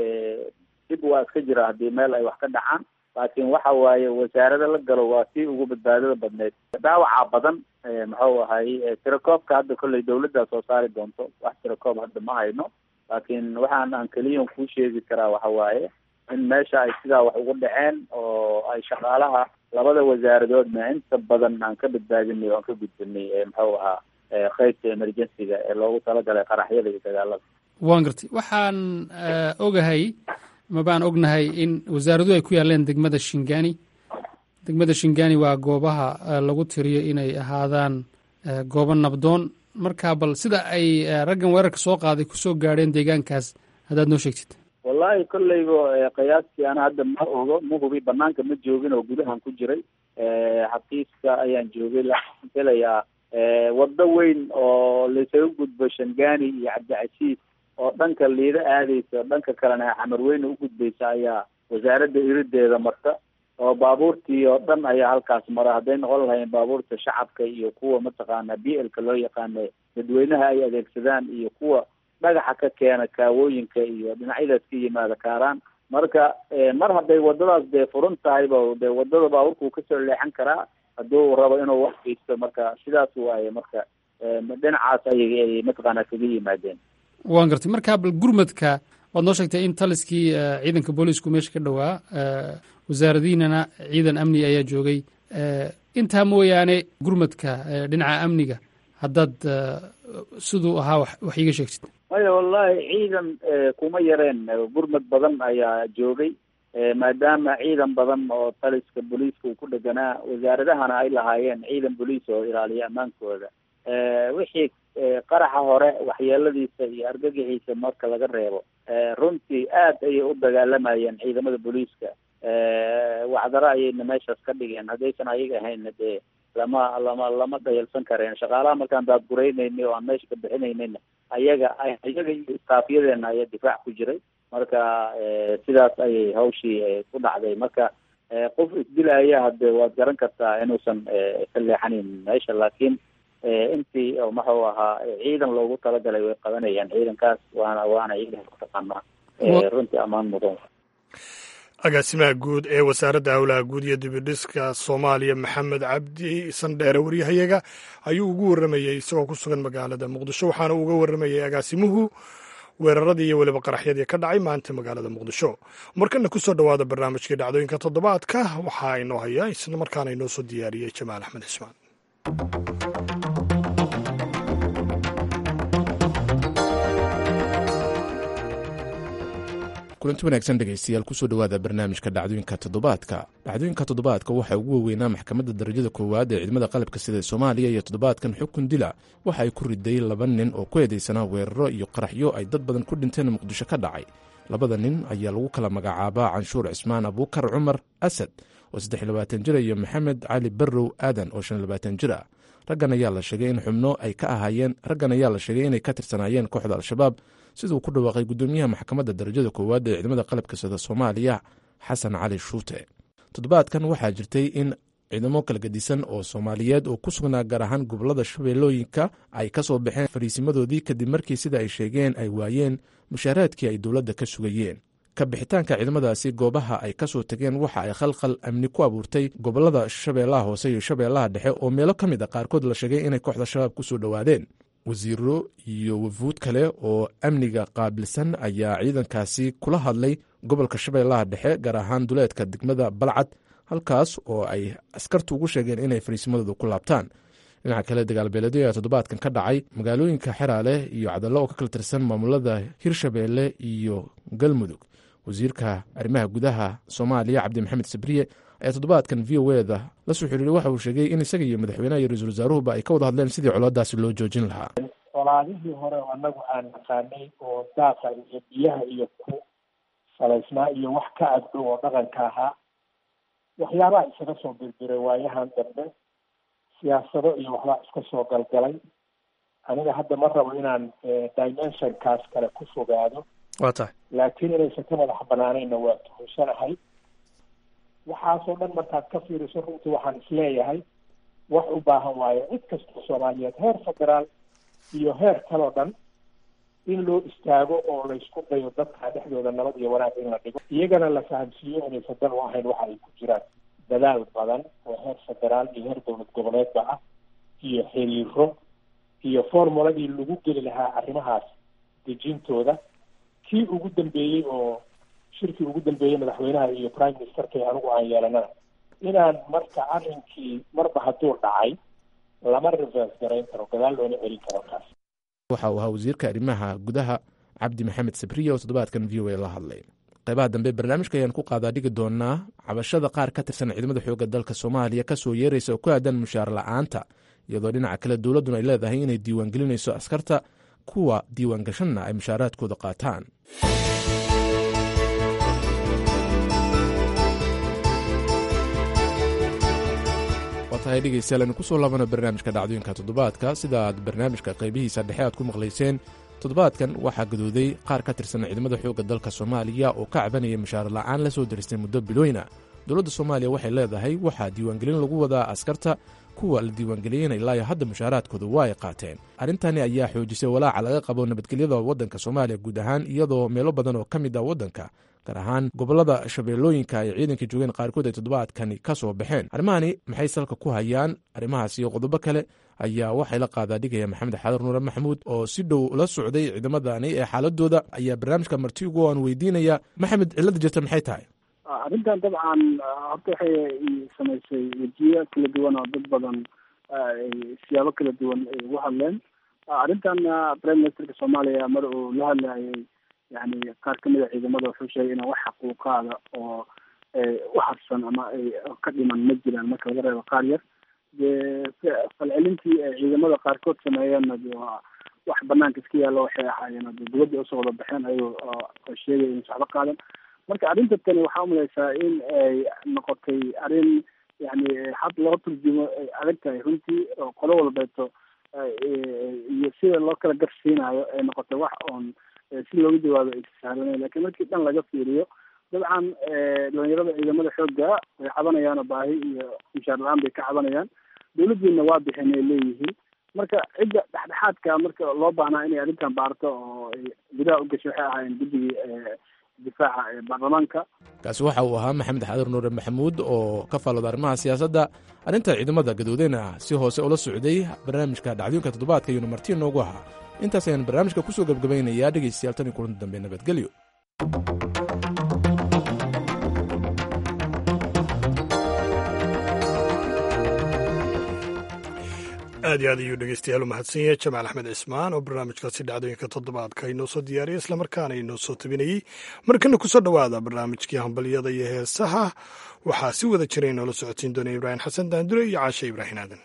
dib waa iska jira haddii meel ay wax ka dhacaan laakiin waxa waaye wasaarada la galo waa tii ugu badbaadada badneyd dhaawaca badan muxuu ahay tirakoobka hadda kolley dawladdaa soo saari doonto wax tirakoob hadda ma hayno laakiin waxaan aan keliyan kuu sheegi karaa waxa waaye in meesha ay sidaa wax ugu dhaceen oo ay shaqaalaha labada wasaaradoodna inta badan aan ka badbaadinay oo aan ka gudbinay muxuu ahaa qaybta emergencyga ee loogu talagalay qaraxyada iyo dagaalada waan gartay waxaan ogahay ma baan ognahay in wasaaraduhu ay ku yaaleen degmada shingani degmada shingani waa goobaha lagu tiriyo inay ahaadaan goobo nabdoon marka bal sida ay raggan weerarka soo qaaday kusoo gaadheen deegaankaas haddaad noo sheegtid wallahi kolleyba qiyaastii ana hadda ma ogo ma hubi banaanka ma joogin oo gudahan ku jiray xafiiska ayaan joogay laakiin filayaa waddo weyn oo laysaga gudbo shangani iyo cabdicasiis oo dhanka liida aadeysa dhanka kalena xamarweyne u gudbaysa ayaa wasaaradda irideeda marta oo baabuurtii oo dhan ayaa halkaas mara hadday noqon lahayn baabuurta shacabka iyo kuwa mataqaana b lka loo yaqaano dadweynaha ay adeegsadaan iyo kuwa dhagaxa ka keena kaawooyinka iyo dhinacyadaas ka yimaada kaaraan marka mar hadday wadadaas dee furan tahayba dee wadada baabuurkuu kasoo leexan karaa hadduu rabo inuu wax geysto marka sidaas waaye marka dhinacaas ayay ay mataqaanaa kaga yimaadeen waan gartay marka bal gurmadka waad noo sheegtay in taliskii ciidanka booliisku meesha ka dhowaa wasaaradiinana ciidan amni ayaa joogay intaa mooyaane gurmadka dhinaca amniga haddaad siduu ahaa wax iiga sheegtid maya wallahi ciidan kuma yareen gurmad badan ayaa joogay maadaama ciidan badan oo taliska booliiska uu ku dheganaa wasaaradahana ay lahaayeen ciidan booliis oo ilaaliya ammaankooda wixii qaraxa hore waxyeeladiisa iyo argagixiisa marka laga reebo runtii aad ayay u dagaalamayeen ciidamada booliiska wacdaro ayayna meeshaas ka dhigeen haddaysan ayaga ahaynna dee lama lama lama dhayalsan kareen shaqaalaha markaan daadguraynayni oo aan meesha ka bixinaynayna ayaga ayaga iyo istaafyadeena ayaa difaac ku jiray marka sidaas ayay hawshii ku dhacday marka qof isdilaya hade waad garan kartaa inuusan ka leexanayn meesha laakiin intii maxuu ahaa ciidan loogu talagalay way qabanayaan ciidankaas waana waana ciidan kutaqaanaa runtii ammaan mudan agaasimaha guud ee wasaaradda howlaha guud iyo dibidhiska soomaaliya maxamed cabdi sandheere waryahayaga ayuu ugu warramayey isagoo ku sugan magaalada muqdisho waxaana uga warramayey agaasimuhu weeraradii iyo weliba qaraxyadii ka dhacay maanta magaalada muqdisho markana ku soo dhowaada barnaamijkii dhacdooyinka toddobaadka waxaa inoo haya isla markaana inoo soo diyaariyey jamaal axmed cismaan kulanti wanaagsan dhegaystayaal kusoo dhowaada barnaamijka dhacdooyinka toddobaadka dhacdooyinka toddobaadka waxaa ugu waaweynaa maxkamadda darajada koowaad ee ciidamada qalabka sida soomaaliya iyo toddobaadkan xukun dila waxa ay ku riday laba nin oo ku eedeysanaa weeraro iyo qaraxyo ay dad badan ku dhinteen muqdisho ka dhacay labada nin ayaa lagu kala magacaabaa canshuur cismaan abuukar cumar asad oo saddex labaatan jir iyo maxamed cali barrow aadan oo shan labaatan jir ah raggan ayaa la sheegay in xubno ay ka ahaayeen raggan ayaa la sheegay inay ka tirsanaayeen kooxda al-shabaab siduu ku dhawaaqay gudoomiyaha maxkamadda darajada koowaad ee ciidamada qalabka sida soomaaliya xasan cali shuute toddobaadkan waxaa jirtay in ciidamo kala gedisan oo soomaaliyeed oo ku sugnaa gaar ahaan gobolada shabeellooyinka ay ka soo baxeen fariisimadoodii kadib markii sida ay sheegeen ay waayeen mushaaraadkii ay dowladda ka sugayeen ka bixitaanka ciidamadaasi goobaha ay ka soo tageen waxa ay khalkhal amni ku abuurtay gobolada shabeellaha hoose iyo shabeellaha dhexe oo meelo ka mid a qaarkood la sheegay inay kooxda shabaab ku soo dhowaadeen wasiiro iyo wafuud kale oo amniga qaabilsan ayaa ciidankaasi kula hadlay gobolka shabeellaha dhexe gaar ahaan duleedka degmada balcad halkaas oo ay askartu ugu sheegeen inay fariisimadooda ku laabtaan dhinaca kale dagaalbeeleedyo ayaa toddobaadkan ka dhacay magaalooyinka xeraale iyo cadallo oo ka kala tirsan maamulada hirshabeelle iyo galmudug wasiirka arrimaha gudaha soomaaliya cabdi maxamed sabriye ayaa toddobaadkan v o eda la soo xiriiray waxa uu sheegay in isaga iyo madaxweynaha iyo ra-iisul wasaaruhuba ay ka wada hadleen sidii colaadaasi loo joojin lahaa colaadihii hore oo annagu aan naqaanay oo daaqa iyo biyaha iyo ku salaysnaa iyo wax ka agdhow oo dhaqanka ahaa waxyaabaha isaga soo birbiray waayahan dambe siyaasado iyo waxbaa iska soo galgalay aniga hadda ma rabo inaan dimensionkaas kale ku fogaado waa tahay laakiin inaysan ka madax banaanayna waa tuhunsanahay waxaasoo dhan markaad ka fiiriso runtii waxaan isleeyahay wax u baahan waayo cid kastoo soomaaliyeed heer federaal iyo heer kaloo dhan in loo istaago oo laysku dayo dadka dhexdooda nabad iyo wanaag in la dhigo iyagana la fahamsiiyo inaysan dan u ahayn waxa ay ku jiraan dadaal badan oo heer federaal iyo heer dowlad goboleedba ah iyo xiriiro iyo formuladii lagu geli lahaa arrimahaas dejintooda kii ugu dambeeyey oo shirkii ugu dambeeyey madaxweynaha iyo prime ministerka ee anigu aan yeelanana inaan marka arrinkii marba hadduu dhacay lama reverse garayn karo gadaal loona celin karo kaas waxa uu ahaa wasiirka arrimaha gudaha cabdi maxamed sabriye oo toddobaadkan v o a la hadlay qaybaha dambe barnaamijka ayaan ku qaadaa dhigi doonaa cabashada qaar ka tirsan ciidamada xoogga dalka soomaaliya ka soo yeeraysa oo ku aadan mushaar la-aanta iyadoo dhinaca kale dowladduna ay leedahay inay diiwaangelinayso askarta kuwa diiwaangashanna ay mushaaraadkooda qaataan waa tahay dhegeystayaal aynu kusoo laabana barnaamijka dhacdooyinka toddobaadka sida aad barnaamijka qaybihiisa dhexe aad ku maqlayseen toddobaadkan waxaa gadooday qaar ka tirsan ciidamada xoogga dalka soomaaliya oo ka cabanaya mushaar la'aan la soo diristay muddo bilooyna dowladda soomaaliya waxay leedahay waxaa diiwaangelin lagu wadaa askarta kuwa la diiwaangeliyeyna ilaayo hadda mushaaraadkooda waa ay qaateen arrintani ayaa xoojisay walaaca laga qabo nabadgelyada waddanka soomaaliya guud ahaan iyadoo meelo badan oo ka mid ah waddanka gaar ahaan gobolada shabeellooyinka ay ciidanka joogeen qaarkood ay toddobaadkani ka soo baxeen arrimahani maxay salka ku hayaan arrimahaas iyo qodobo kale ayaa waxay la qaadaa dhigaya maxamed xaadar nuure maxamuud oo si dhow la socday ciidamadani ee xaaladooda ayaa barnaamijka martigu aan weydiinaya maxamed cilada jirta maxay tahay arrintan dabcan horta waxay samaysay wejiyo kala duwan oo dad badan siyaabo kala duwan ay ugu hadleen arrintan prime ministerka soomaaliya mar uu la hadlayay yani qaar kamid a ciidamada wuxuu sheegay inaan wax xaquuqaada oo u harsan ama ay ka dhiman ma jiraan marka laga reebo qaar yar dee falcelintii ay ciidamada qaarkood sameeyeenna de waa wax banaanka iska yaallo waxay ahaayeen de dibadda usoo wada baxeen ayagoo sheegay in socdo qaadan marka arrinta tani waxaa umalaysaa in ay noqotay arrin yani had loo turjumo ay adag tahay runtii oo qolo walbeeto iyo sida loo kala garsiinayo ay noqotay wax oon si looga jawaabo ay sahlanay lakin markii dhan laga fiiriyo dabcan dhalinyarada ciidamada xoogga way cabanayaan oo baahi iyo mushaar la-aan bay ka cabanayaan dawladdiina waa bixin ay leeyihiin marka cidda dhexdhexaadka marka loo baahnaa inay arrintan baarto oo gudaha u gashay waxay ahaayeen guddigii difaaca ee baarlamaanka kaasi waxa uu ahaa maxamed xaadar nuure maxamuud oo ka faallooda arrimaha siyaasadda arrinta ciidamada gadoodeyna si hoose ula socday barnaamijka dhacdooyinka toddobaadka iyuuna marti noogu ahaa intaas ayaan barnaamijka kusoo gebgabaynayaa dhegaystayaal tan iyo kulanti dambe nabadgelyo aad iyo aad ayuu dhegeystayaal u mahadsan yahay jamaal axmed cismaan oo barnaamijkaasi dhacdooyinka toddobaadka inoo soo diyaariyay islamarkaana inoo soo tabinayey markana kusoo dhowaada barnaamijkii hambalyada iyo heesaha waxaa si wada jira inoola socodsiin doona ibraahim xasan daandure iyo caashe ibraahim aadan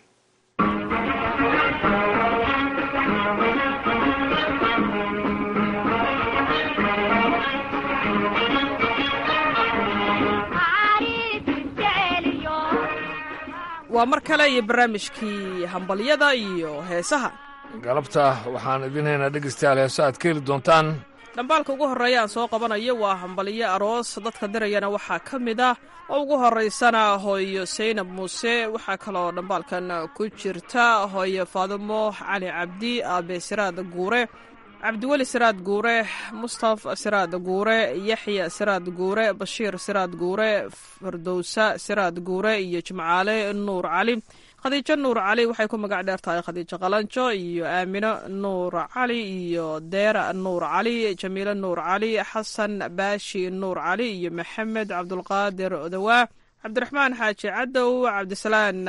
waa mar kale iyo barnaamijkii hambalyada iyo heesaha galabta waxaan idin haynaa dhegaystayaal heeso aad ka heli doontaan dhambaalka ugu horreeya aan soo qabanayo waa hambalyo aroos dadka dirayana waxaa ka mid ah oo ugu horraysana hooyo saynab muuse waxaa kaloo dhambaalkan ku jirta hooyo faadumo cali cabdi aabe siraad guure cabdiweli siraad guure mustaf siraad guure yaxya siraad guure bashiir siraad guure fardowsa siraad guure iyo jimcaale nuur cali khadiijo nuur cali waxay ku magac dheer tahay khadiijo qalanjo iyo aamino nuur cali iyo deera nuur cali jamiilo nuur cali xasan baashi nuur cali iyo maxamed cabdulqaadir odawaa cabdiraxmaan xaaji cadow cabdisalaan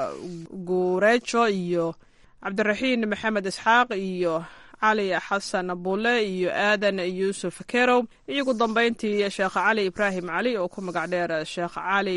guureejo iyo cabdiraxiin maxamed isxaaq iyo cali xasan bulle iyo aadan yuusuf kerow iyo ugu dambayntii sheekh cali ibraahim cali oo ku magac dheer sheekh cali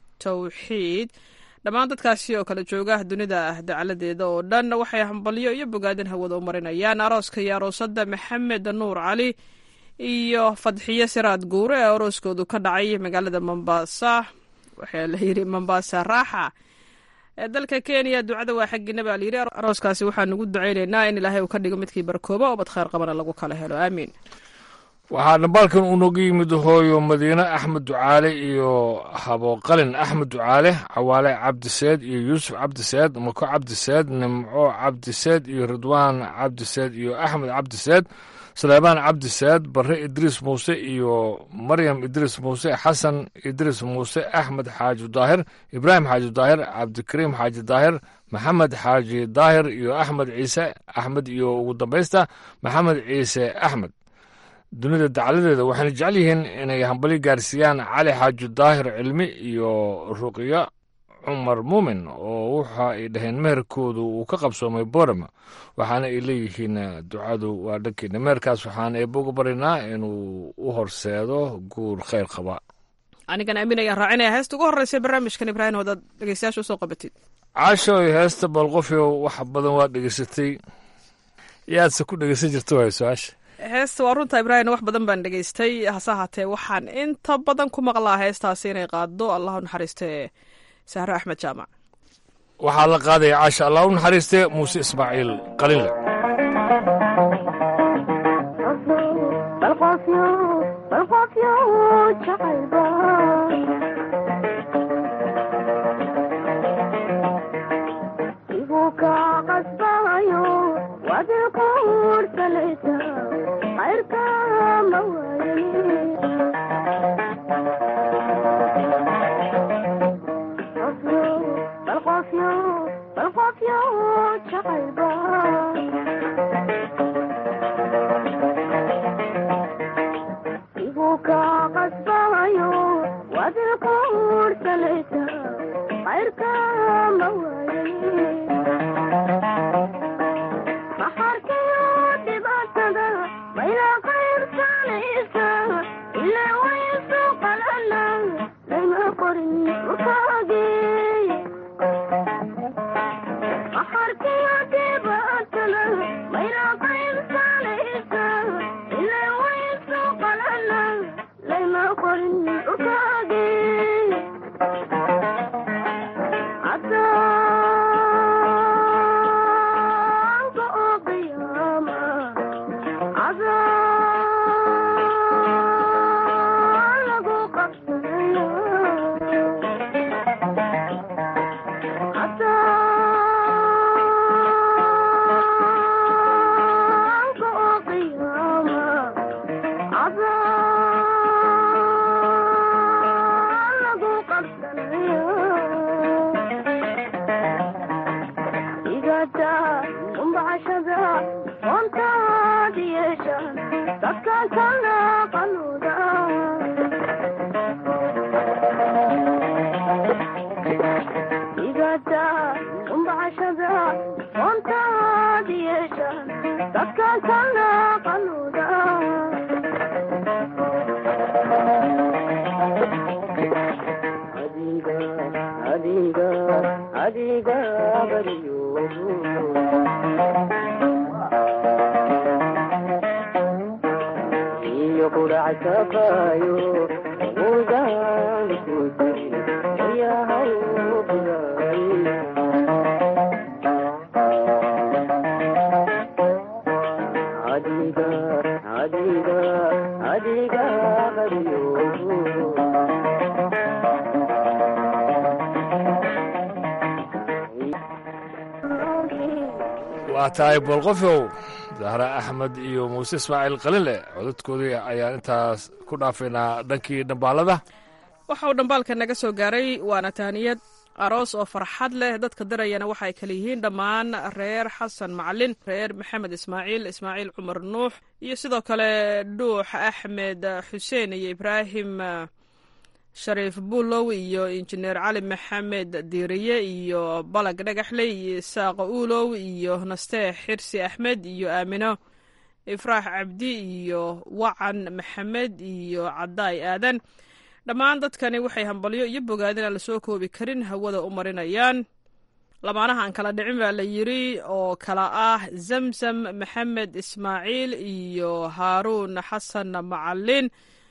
tawxiid dhammaan dadkaasi oo kala jooga dunida dacaladeeda oo dhan waxay hambalyo iyo bogaadin hawada u marinayaan arooska iyo aroosada maxamed nuur cali iyo fadxiyo siraad guure ee arooskoodu ka dhacay magaalada mombasa waxaa la yidhi mombasa raaxa ee dalka kenya ducada waa xaggiina baa layidhi arooskaasi waxaan ugu ducaynaynaa in ilaahay uu ka dhigo midkii barkooba oo bad khayr qabana lagu kala helo aamiin waxaa dhambaalkan uu nooga yimid hooyo madiine axmed ducaale iyo habooqalin axmed ducaale cawaale cabdiseed iyo yuusuf cabdiseed mako cabdiseed nimco cabdiseed iyo ridwaan cabdiseed iyo axmed cabdiseed saleebaan cabdiseed barre idriis muuse iyo maryam idriis muuse xasan idriis muuse axmed xaaji daahir ibraahim xaaji daahir cabdikariim xaaji daahir maxamed xaaji daahir iyo axmed ciise axmed iyo ugu dambaysta maxamed ciise axmed dunida dacladeeda waxayna jecel yihiin inay hambali gaarsiiyaan cali xaaji daahir cilmi iyo ruqyo cumar muumin oo waxa ay dhaheen meherkoodu uu ka qabsoomay borama waxaana ay leeyihiin ducadu waa dhankeena meherkaas waxaan eebba uga baryanaa inuu u horseedo guur khayr qaba anigan aamin ayaan raacinaya heesta ugu horreysa barnaamijkan ibraahim wadaad dhegeystayaasha usoo qabatid caashoy heesta balqofyo wax badan waa dhegeysatay yaadse ku dhegeysan jirta waay su-aasha heesta waa runta ibraahim wax badan baan dhegeystay hase ahaatee waxaan inta badan ku maqlaa heestaasi inay qaado allahu naxariiste sahre axmed jaamac waxaa la qaadaya caasha allah u naxariiste muuse ismaaciil qalinle waa tahay boolqofyow dahre axmed iyo muuse ismaaciil qalinle codadkoodii ayaan intaas ku dhaafaynaa dhankii dhambaalada waxa uu dhambaalka naga soo gaaray waana taaniyad aroos oo farxad leh dadka dirayana waxa ay kala yihiin dhammaan reer xasan macalin reer maxamed ismaaciil ismaaciil cumar nuux iyo sidoo kale dhuux axmed xuseen iyo ibraahim shariif buulow iyo injineer cali maxamed diiriye iyo balag dhagaxley iyo isaaq uulow iyo nasteex xirsi axmed iyo aamino ifraax cabdi iyo wacan maxamed iyo cadaay aadan dhammaan dadkani waxay hambalyo iyo bogaadin aan lasoo koobi karin hawada u marinayaan lamaanaha aan kala dhicin baa la yiri oo kala ah zamzam maxamed ismaaciil iyo haaruun xasan macalin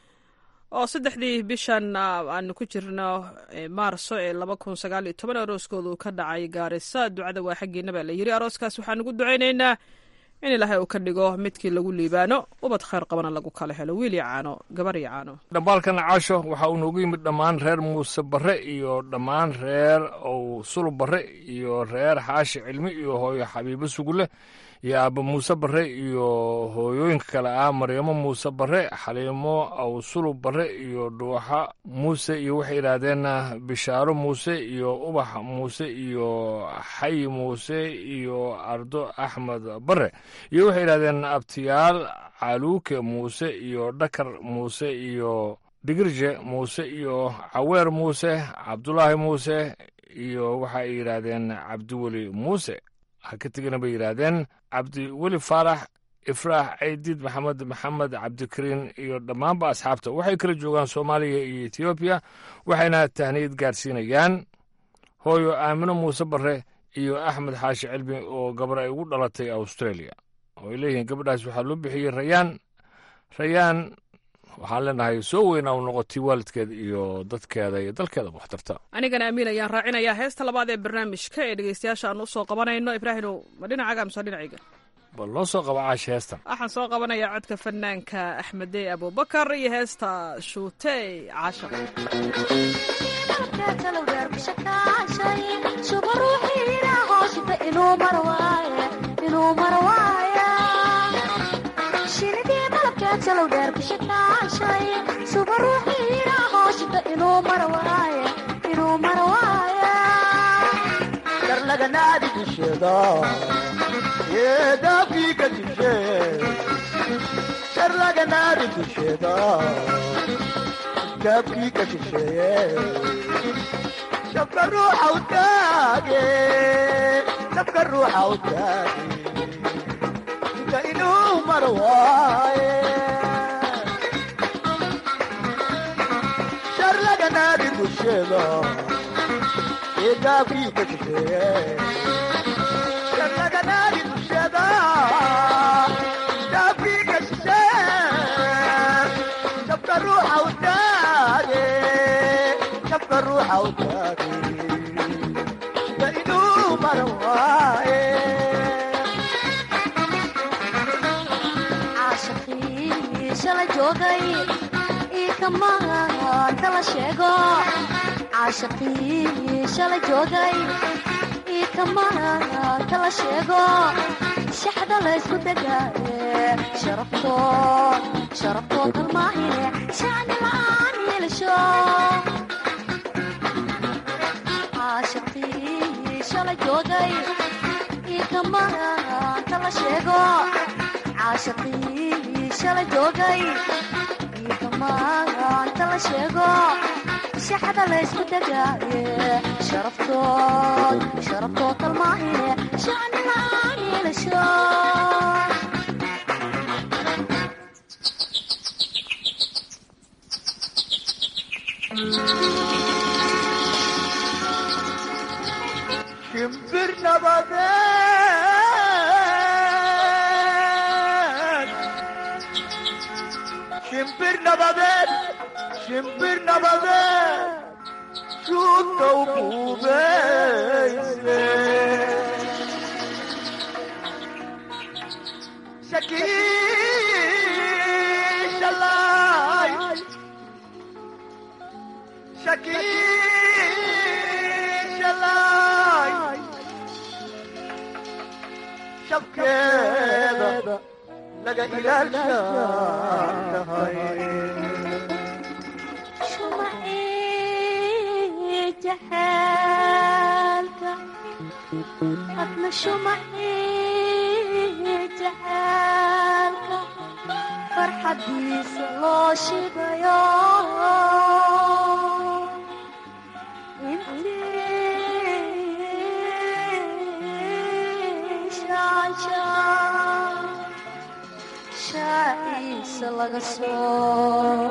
oo saddexdii bishan aanu ku jirno maarso ee laba kun sagaal iyo toban arooskooda uu ka dhacay gaarisa ducada waa xaggiina baa la yiri arooskaas waxaan ugu ducaynaynaa in ilaahay uu ka dhigo midkii lagu liibaano ubad khayr qabana lagu kala helo wiil iyo caano gabar iyo caano dhambaalkan caasho waxa uu noogu yimid dhammaan reer muuse barre iyo dhammaan reer ow sulub barre iyo reer xaashi cilmi iyo hooyo xabiibo sugule iyo aaba muuse barre iyo hooyooyinka kale ah maryamo muuse barre xaliimo aw sulub barre iyo dhuuxa muuse iyo waxay yidhaahdeen bishaaro muuse iyo ubax muuse iyo xayi muuse iyo ardo axmed barre iyo waxay yidhahdeen abtiyaal caluuke muuse iyo dhakar muuse iyo dhigirje muuse iyo caweer muuse cabdulaahi muuse iyo waxa ay yidhaahdeen cabdiweli muuse ha ka tegina bay yidhaahdeen cabdiweli faarax ifraax caydiid maxamed maxamed cabdikariin iyo dhammaanba asxaabta waxay kala joogaan soomaaliya iyo etoobiya waxayna tahniyad gaarsiinayaan hooyo aamino muuse barre iyo axmed xaashi cilmi oo gabar ay ugu dhalatay australia oo ay leeyihiin gabadhaas waxaa loo bixiyey rayaan rayaan waxaan leenahay soo weynaa u noqotay waalidkeed iyo dadkeeda iyo dalkeeda waxtarta anigana amiin ayaan raacinayaa heesta labaad ee barnaamijka ee dhegeystayaasha aan usoo qabanayno ibraahimow ma dhinacaaga mise dhinacayga bal noo soo qaba caashi heestan waxaan soo qabanayaa codka fanaanka axmedey abubakar iyo heesta shuutey caashaq darlaganaadi dusheeda yeedaafkiika dishe darlaganaadi dusheeda gaabkiika shisheeye dabka ruuxa u taage dabka ruuxa u taage inta inuu maro waaye darlaganaadi dusheeda eegaabkiika shisheeye darlaganaadi dusheeda gaabkiika shisheeye dabka ruuxa u taage dabka ruuxa u taage inta inuu maro waaye shala joogay ii kamaanta la sheego caashaqii shala joogay ii kamaanta la sheego shaxda laysku degaaye sharafto sharaftoo kalmaahine shacni la'aan yeelasho caashaqii shala joogay ii kamaanta la sheego caashaqii shala joogay iikamaanta la sheego shaxda laysku degaaye sharaftood sharaftood kalmaahine shacni la'aan yeelasho shimbir nabadeed shimbir nabadeed shimbir nabadeed shuuta u buubeyse shakiishalay shakiishalay shabkeeda laga ilaalshahay shumacii jaxaalka adna shumacii jaxaalka farxadiisa loo shidayo intii shaanshaan shaaciisa laga soo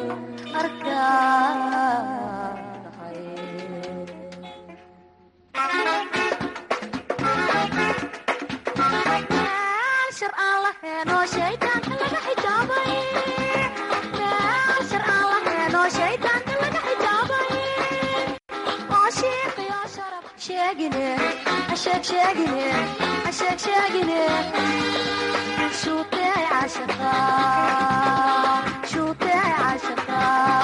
arkaay shar aan laheeno shaydaanka laga xijaabay meel shar aan laheeno shaydaanka laga xijaabay oo shiiqiyo sharaf sheegine asheeg sheegine asheeg sheegine shuutee caashaqa shuutee caashaqa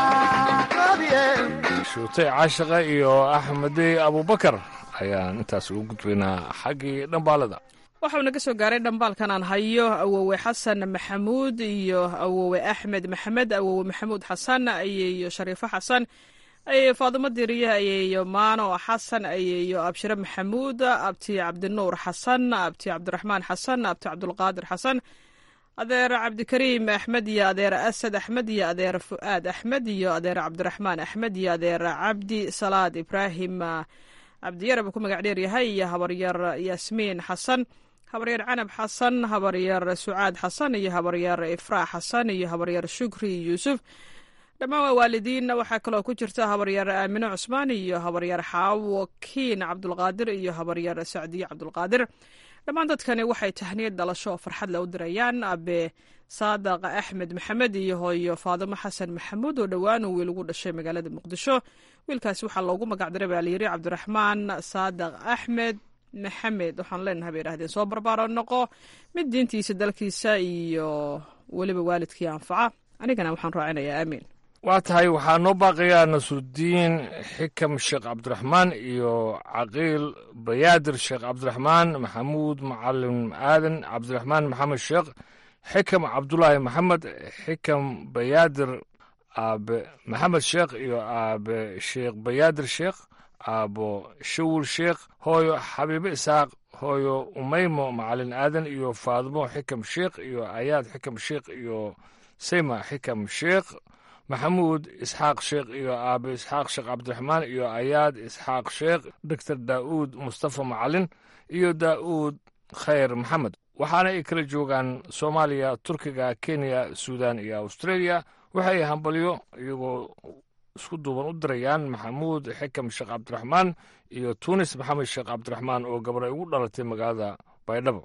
shuutay caashaqa iyo axmedey abubakar ayaan intaas ugu gudbaynaa xaggii dhambaalada waxau naga soo gaaray dhambaalkan aan hayo awowe xasan maxamuud iyo awowe axmed maxamed awowe maxamuud xasan ayeeyo shariifo xasan ayeeyo faadimo diriye ayeeyo maano xasan ayeeyo abshire maxamuud abti cabdinuur xasan abti cabdiraxmaan xasan abti cabdulqaadir xasan adeer cabdikariim axmed iyo adeer asad axmed iyo adeer fu'aad axmed iyo adeer cabdiraxmaan axmed iyo adeer cabdi salaad ibraahim cabdiyarab ku magac dheer yahay iyo habaryar yaasmiin xasan habaryar canab xasan habaryar sucaad xasan iyo habaryar ifraax xasan iyo habaryar shukri yuusuf dhammaan waa waalidiin waxaa kaloo ku jirta habaryar aamine cusmaan iyo habaryar xaawo kiin cabdulqaadir iyo habaryar sacdiye cabdulqaadir dhammaan dadkani waxay tahniyad dhalasho oo farxad le u dirayaan abe saadaq axmed maxamed iyo hooyo faadimo xasan maxamuud oo dhowaan uu wiil ugu dhashay magaalada muqdisho wiilkaasi waxaa loogu magacdiray baa layiri cabdiraxmaan saadaq axmed maxamed waxaan leenahay bay idhahdeen soo barbaaro noqo mid diintiisa dalkiisa iyo weliba waalidkii anfaca anigana waxaan raacinayaa aamiin waa tahay waxaa noo baaqayaa nasuudiin xikam sheekh cabdiraxmaan iyo caqiil bayaadir sheekh cabdiraxmaan maxamuud macalin aadan cabdiraxmaan maxamed sheekh xikam cabdulaahi maxamed xikam bayaadir aabe maxamed sheekh iyo aabe sheekh bayaadir sheekh aabo shawul sheekh hooyo xabiibe isaaq hooyo umeymo macalin aadan iyo faadmo xikam sheekh iyo ayaad xikam sheekh iyo sayma xikam sheekh maxamuud isxaaq sheekh iyo aabe isxaaq sheekh cabdiraxmaan iyo ayaad isxaaq sheekh doctor daa'uud mustafa macalin iyo daa'uud khayr maxamed waxaana ay kala joogaan soomaaliya turkiga kenya suudan iyo australia waxay hambalyo iyagoo isku duuban u dirayaan maxamuud xikam sheekh cabdiraxmaan iyo tuunis maxamed sheekh cabdiraxmaan oo gabadhay ugu dhalatay magaalada baydhabo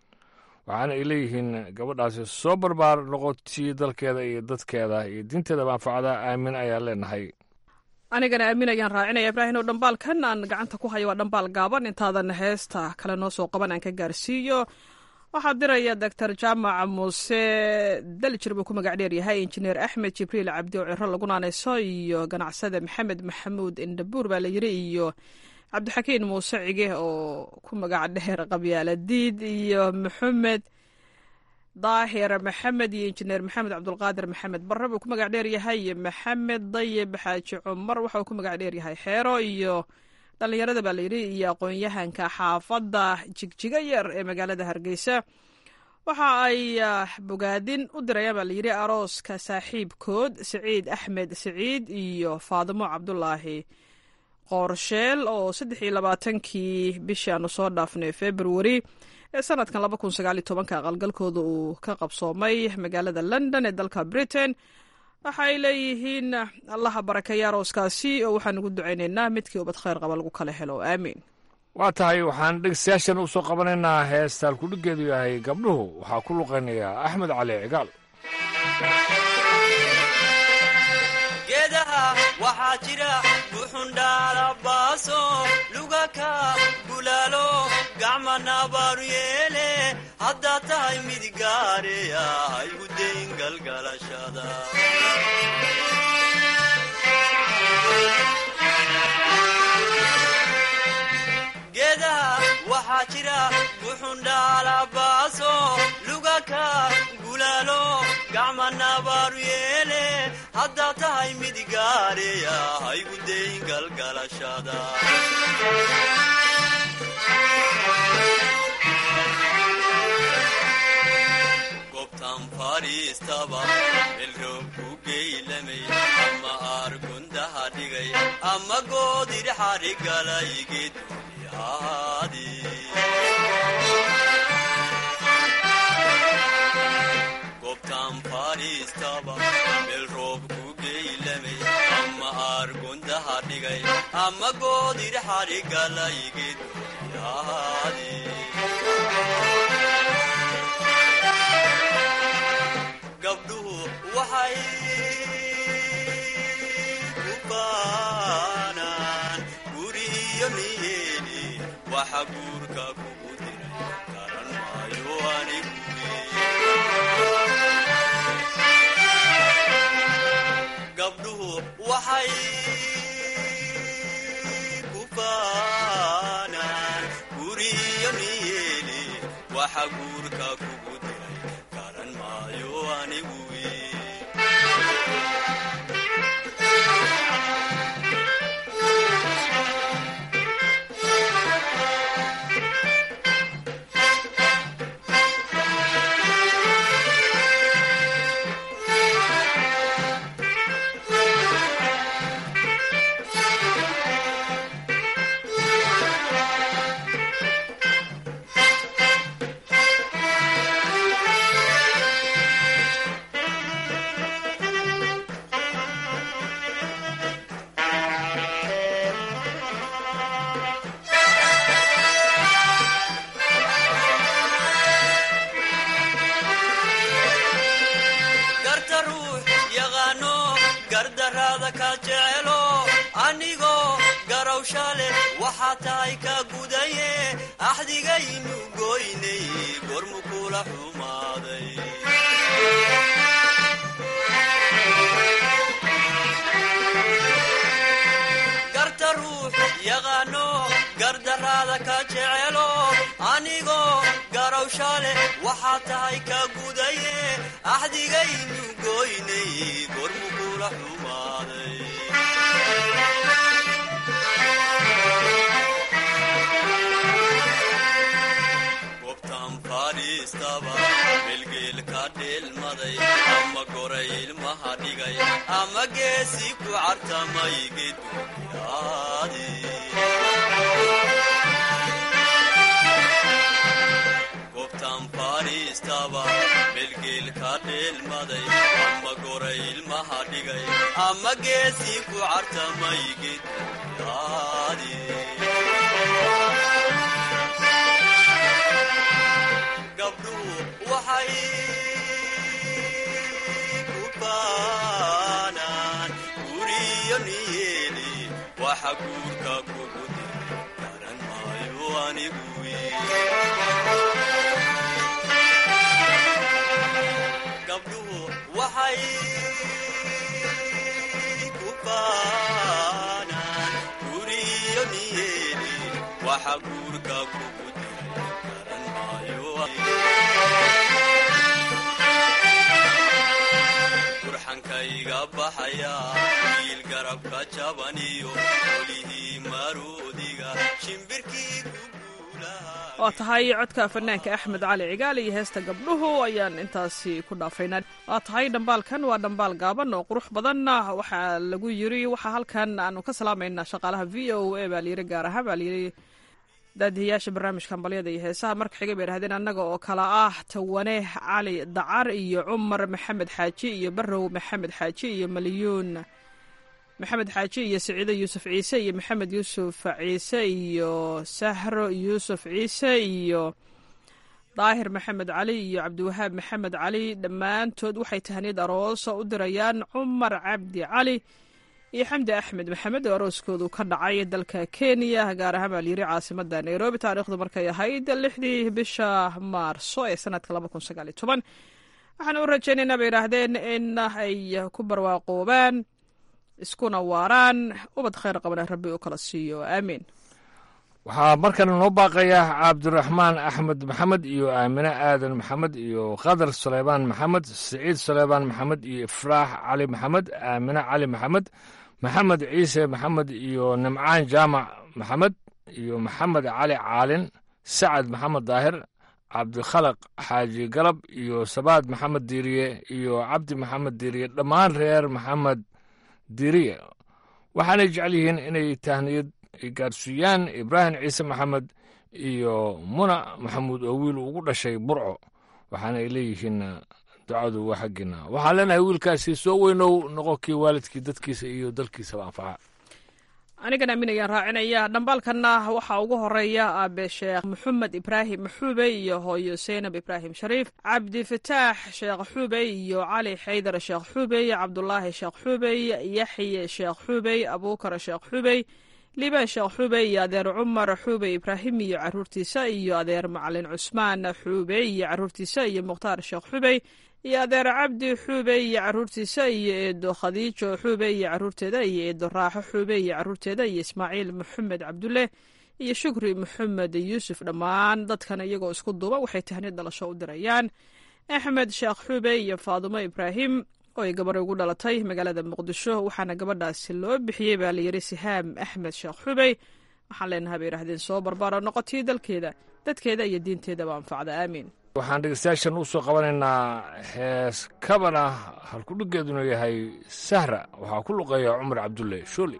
waxaana ay leeyihiin gabadhaasi soo barbaar noqotii dalkeeda iyo dadkeeda iyo diinteeda manfacada aamin ayaan leenahay anigana aamin ayaan raacinaya ibraahim oo dhambaalkan aan gacanta ku hayo waa dhambaal gaaban intaadan heesta kale noo soo qaban aan ka gaarsiiyo waxaa diraya doctor jaamac muuse daljir buu ku magac dheer yahay injineer axmed jibriil cabdi oo ciro lagu naanayso iyo ganacsada maxamed maxamuud indhabuur baa la yiri iyo cabdixakiin muuse cige oo ku magac dheer qabyaaladiid iyo maxamed daahir maxamed iyo injineer maxamed cabdulqaadir maxamed barre buu ku magac dheer yahay iyo maxamed dayib xaaji cumar waxa uu ku magac dheer yahay xeero iyo dhallinyarada baa layidhi iyo aqoon-yahanka xaafadda jigjiga yar ee magaalada hargeysa waxa ay bogaadin u dirayaan baa layidhi arooska saaxiibkood siciid axmed siciid iyo faadimo cabdulaahi qoorsheel oo saddex iyo labaatankii bishii aanu soo dhaafnay februari ee sanadkan laba kun sagaal iyo tobanka aqalgalkooda uu ka qabsoomay magaalada london ee dalka britain waxa ay leeyihiin allaha barakeeya arooskaasi oo waxaan ugu ducaynaynaa midkii ubad khayr qaba lagu kala helo aamiin waa tahay waxaan dhegeystayaashan u soo qabanaynaa heestaan kudhigeedu yahay gabdhuhu waxaa ku luqaynayaa axmed cali cigaal geedaha waxaa jira buxundhaalabaaso lugaka bulaalo gacma nabaaru yeele haddaad tahay mid gaareya haygu dayn galgalashada geedaha waxaa jira buxundhaalabaaso lugaka gulaalo gacma nabaaru yeele haddaad tahay mid gaareya haygu dayn galgalashada gobtan fadhiistaba melroob ku geylamay ama aargundaha dhigay ama goodirxadhigalaygeed gobtan fadhiistaba meel roob ku geylamay ama aargundaha dhigay ama goodirxadhigalaygeed gabdhuhu waxay ku baanaan guriyo niyeeni waxa guurka kugu diray garan maayo anigu gabdhuhu waxay ku baanaan guriyo niyeeni waxa guurka kugu diray garan maayo anigu garta ruux yaqaano gardaraada ka jecelo anigoo garawsha leh waxaa tahay ka gudaye axdigaynu goynay gormu kula xumaaday garta ruux yaqaano gardaraada ka jecelo anigoo garawsha leh waxaa tahay ka gudaye axdigaynu goynay gormu kula xumaaday gobtan fadhiistaba melgeel ka dheelmaday ama goray ilmaha dhigay ama geesi ku cartamay geduyaadi gobtan fadhiistaba melgeel ka dheelmaday ama goray ilmaha dhigay ama geesi ku cartamay geduyaadi gabdhuhu waxay ku baanaan guriyo niyeeli waxa guurka kugu diray garan maayo anigu gabdhuhu waxay ku baanaan guriyo niyeeli waxa guurka kugu diray garan maayo burxankayga baxaya wiil garabka jabaniyo olihii maroodiga shimbirkii waa tahay codka fanaanka axmed cali cigaal iyo heesta gabdhuhu ayaan intaasi ku dhaafaynaa waa tahay dhambaalkan waa dhambaal gaaban oo qurux badan waxaa lagu yiri waxaa halkan aanu ka salaamaynaa shaqaalaha v o a baa layiri gaar ahaan baa layiri daadihiyaasha barnaamijka hambalyada iyo heesaha marka xiga bay idhahdeen annaga oo kale ah tawane cali dacar iyo cumar maxamed xaaji iyo barow maxamed xaaji iyo malyuun maxamed xaaji iyo saciide yuusuf ciise iyo maxamed yuusuf ciise iyo sahro yuusuf ciise iyo daahir maxamed cali iyo cabdiwahaab maxamed cali dhammaantood waxay tahaniyad aroosa u dirayaan cumar cabdi cali iyo xamdi axmed maxamed oo arooskoodu ka dhacay dalka kenya gaar ahaan baa layiri caasimada nairobi taariikhdu markay ahayd lixdii bisha maarso ee sanadka laba kun sagaal iyo toban waxaan u rajaynaynaa bay yidhaahdeen in ay ku barwaaqoobaan iskuna waaraan ubad khayr qabana rabbi u kala siiyo aamiin waxaa markana noo baaqaya cabdiraxmaan axmed maxamed iyo aamine aadan maxamed iyo khadar suleymaan maxamed siciid suleymaan maxamed iyo ifraax cali maxamed aamine cali maxamed maxamed ciise maxamed iyo nimcaan jaamac maxamed iyo maxamed cali caalin sacad maxamed daahir cabdikhalaq xaaji galab iyo sabaad maxamed diiriye iyo cabdi maxamed diiriye dhammaan reer maxamed diiriye waxaanay jecel yihiin inay tahniyad gaarsiiyaan ibraahim ciise maxamed iyo muna maxamuud oo wiil ugu dhashay burco waxaana ay leeyihiin ducadu waa xaggiina waxaan leenahay wiilkaasi soo weynow noqo kii waalidkii dadkiisa iyo dalkiisaba anfaca anigan aaminayaan raacinaya dhambaalkanna waxaa ugu horeeya aabe sheekh maxamed ibraahim xuube iyo hooyo seynab ibraahim shariif cabdifataax sheekh xuubey iyo cali xaydar sheekh xuubey cabdulaahi sheekh xuubey yaxye sheekh xuubey abuukar sheekh xuubey liibaan sheekh xuubey iyo adeer cumar xuubey ibraahim iyo caruurtiisa iyo adeer macalin cusmaan xuubey iyo caruurtiisa iyo mukhtaar sheekh xuubey iyo adeer cabdi xuubey iyo caruurtiisa iyo eedo khadiijo xuubey iyo caruurteeda iyo eedo raaxo xuubey iyo caruurteeda iyo ismaaciil maxamed cabdulle iyo shukri maxamed yuusuf dhammaan dadkan iyagoo isku duuba waxay tahniyad dhalasho u dirayaan axmed sheekh xuubey iyo faadumo ibraahim oo ay gabarh ugu dhalatay magaalada muqdisho waxaana gabadhaasi loo bixiyey baa layiri sihaam axmed sheekh xubey waxaan leenahay bay yidhahdeen soo barbaaro noqotii dalkeeda dadkeeda iyo diinteedaba anfacda aamiin waxaan dhegeystayaashan u soo qabanaynaa hees kabana halkudhiggeeduna yahay sahra waxaa ku luqeeya cumar cabdulle shooli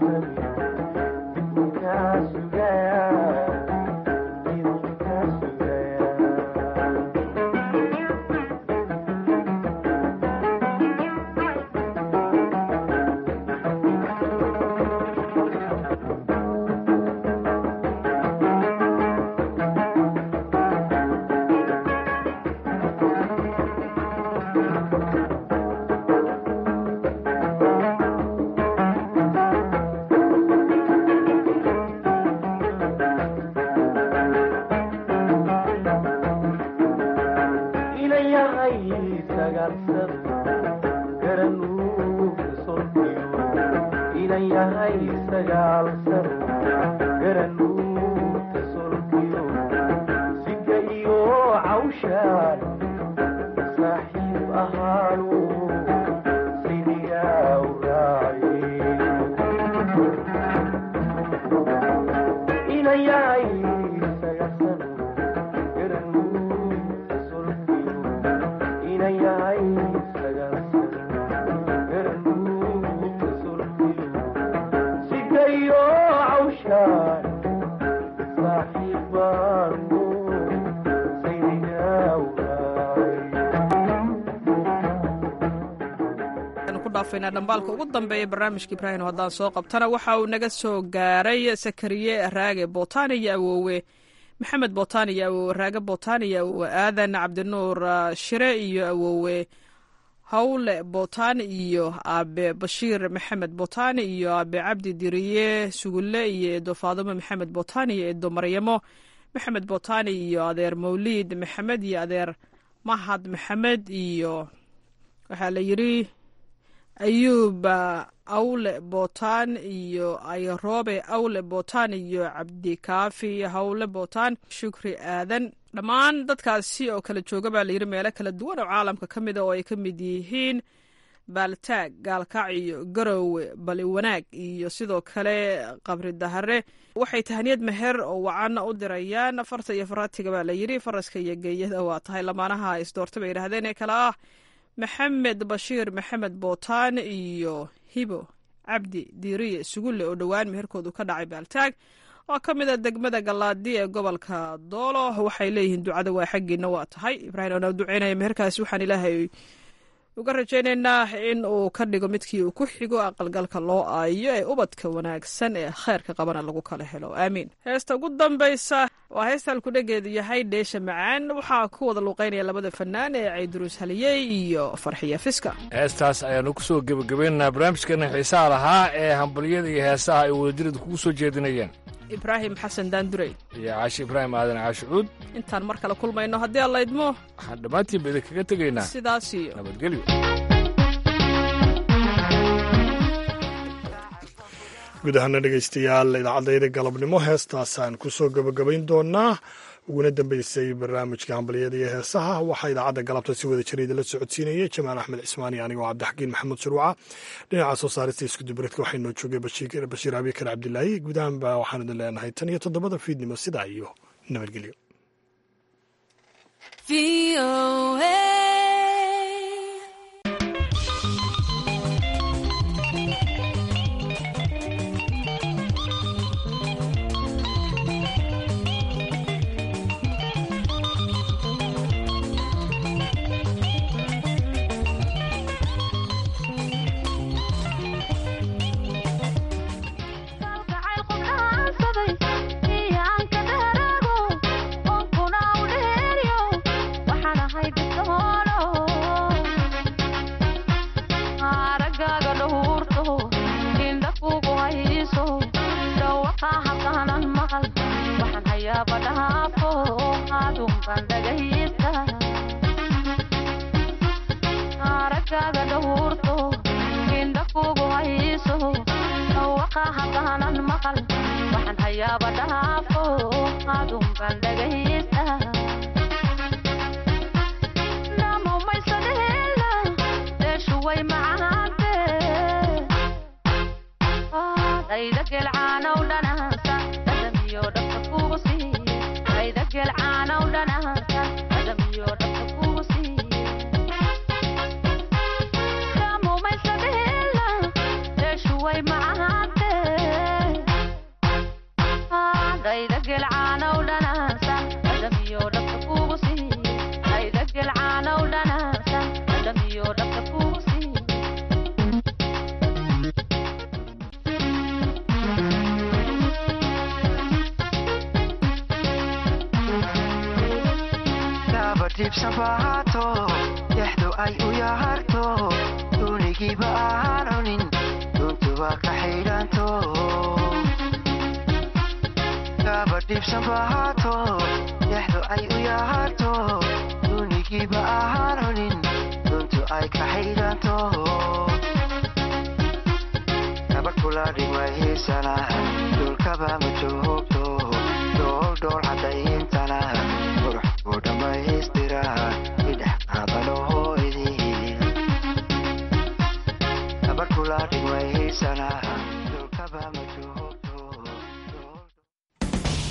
Adigaan dhambaalka ugu dambeeya barnaamijka ibraahim haddaan soo qabtana waxa uu naga soo gaaray sakariye raage botani iyo awoowe maxamed botani iyo awoowe raage botani iyo awoowe aadan cabdinuur shire iyo awoowe hawle botani iyo aabe bashiir maxamed botani iyo aabe cabdi diriye sugulle iyo eedo faadumo maxamed botani iyo eedo maryamo maxamed botani iyo adeer mawliid maxamed iyo adeer mahad maxamed iyo waxaa la yidri ayuub awle botan iyo ayrobe awle botan iyo cabdikaafi hawle botan shukri aadan dhammaan dadkaasi oo kala jooga baa layidhi meelo kala duwan oo caalamka ka mida oo ay ka mid yihiin baaltaag gaalkaac iyo garowe bali wanaag iyo sidoo kale qabri dahare waxay tahaniyad meher oo wacanna u dirayaan farta iyo faraatiga baa layidhi faraska iyo geeyada waa tahay lamaanaha isdoorta bay yidhahdeen ee kale ah maxamed bashiir maxamed bootaan iyo hibo cabdi diiriye sugulle oo dhowaan meherkoodu ka dhacay baaltaag oo ka mid a degmada gallaadi ee gobolka doolo waxay leeyihiin ducada waa xaggiina waa tahay ibraahim oona duceynaya meherkaasi waxaan ilaahay uga rajaynaynaa in uu ka dhigo midkii uu ku xigo aqalgalka loo aayo ee ubadka wanaagsan ee kheyrka qabana lagu kala helo aamiin heesta ugu dambaysa waa heesta halkudhegeedu yahay dheesha macaan waxaa ku wada luuqeynaya labada fanaan ee cayduruus haliyey iyo farxiya fiska heestaas ayaanu ku soo gebagabaynaynaa barnaamijkeena xiisaha lahaa ee hambalyada iyo heesaha ay wadadirada kugu soo jeedinayeen ibraahim xasan daandurey iyo caashi ibraahim aadan caashi cuud intaan mar kale kulmayno haddii alla idmo waxaan dhammaantiinba idinkaga tegaynaa sidaas iyo nabadgelyo guud ahaana dhegaystayaal idaacadayda galabnimo heestaasaan kusoo gabagabayn doonaa uguna dambeysay barnaamijka hambalyada iyo heesaha waxaa idaacadda galabta si wada jira idinla socodsiinayay jamaal axmed cismaani anigoo cabdixakiin maxamuud shuruuca dhinaca soo saarista iskudubareedka waxaa inoo joogay bashiir abikar cabdilaahi guud ahaanba waxaan idin leenahay tan iyo toddobada fiidnimo sidaa iyo nabadgelyo dhulkaba ma joogto dhool cadayntana qurux buu dhammaystira idhex qaadano hooydii gabadh kula dhigmaysana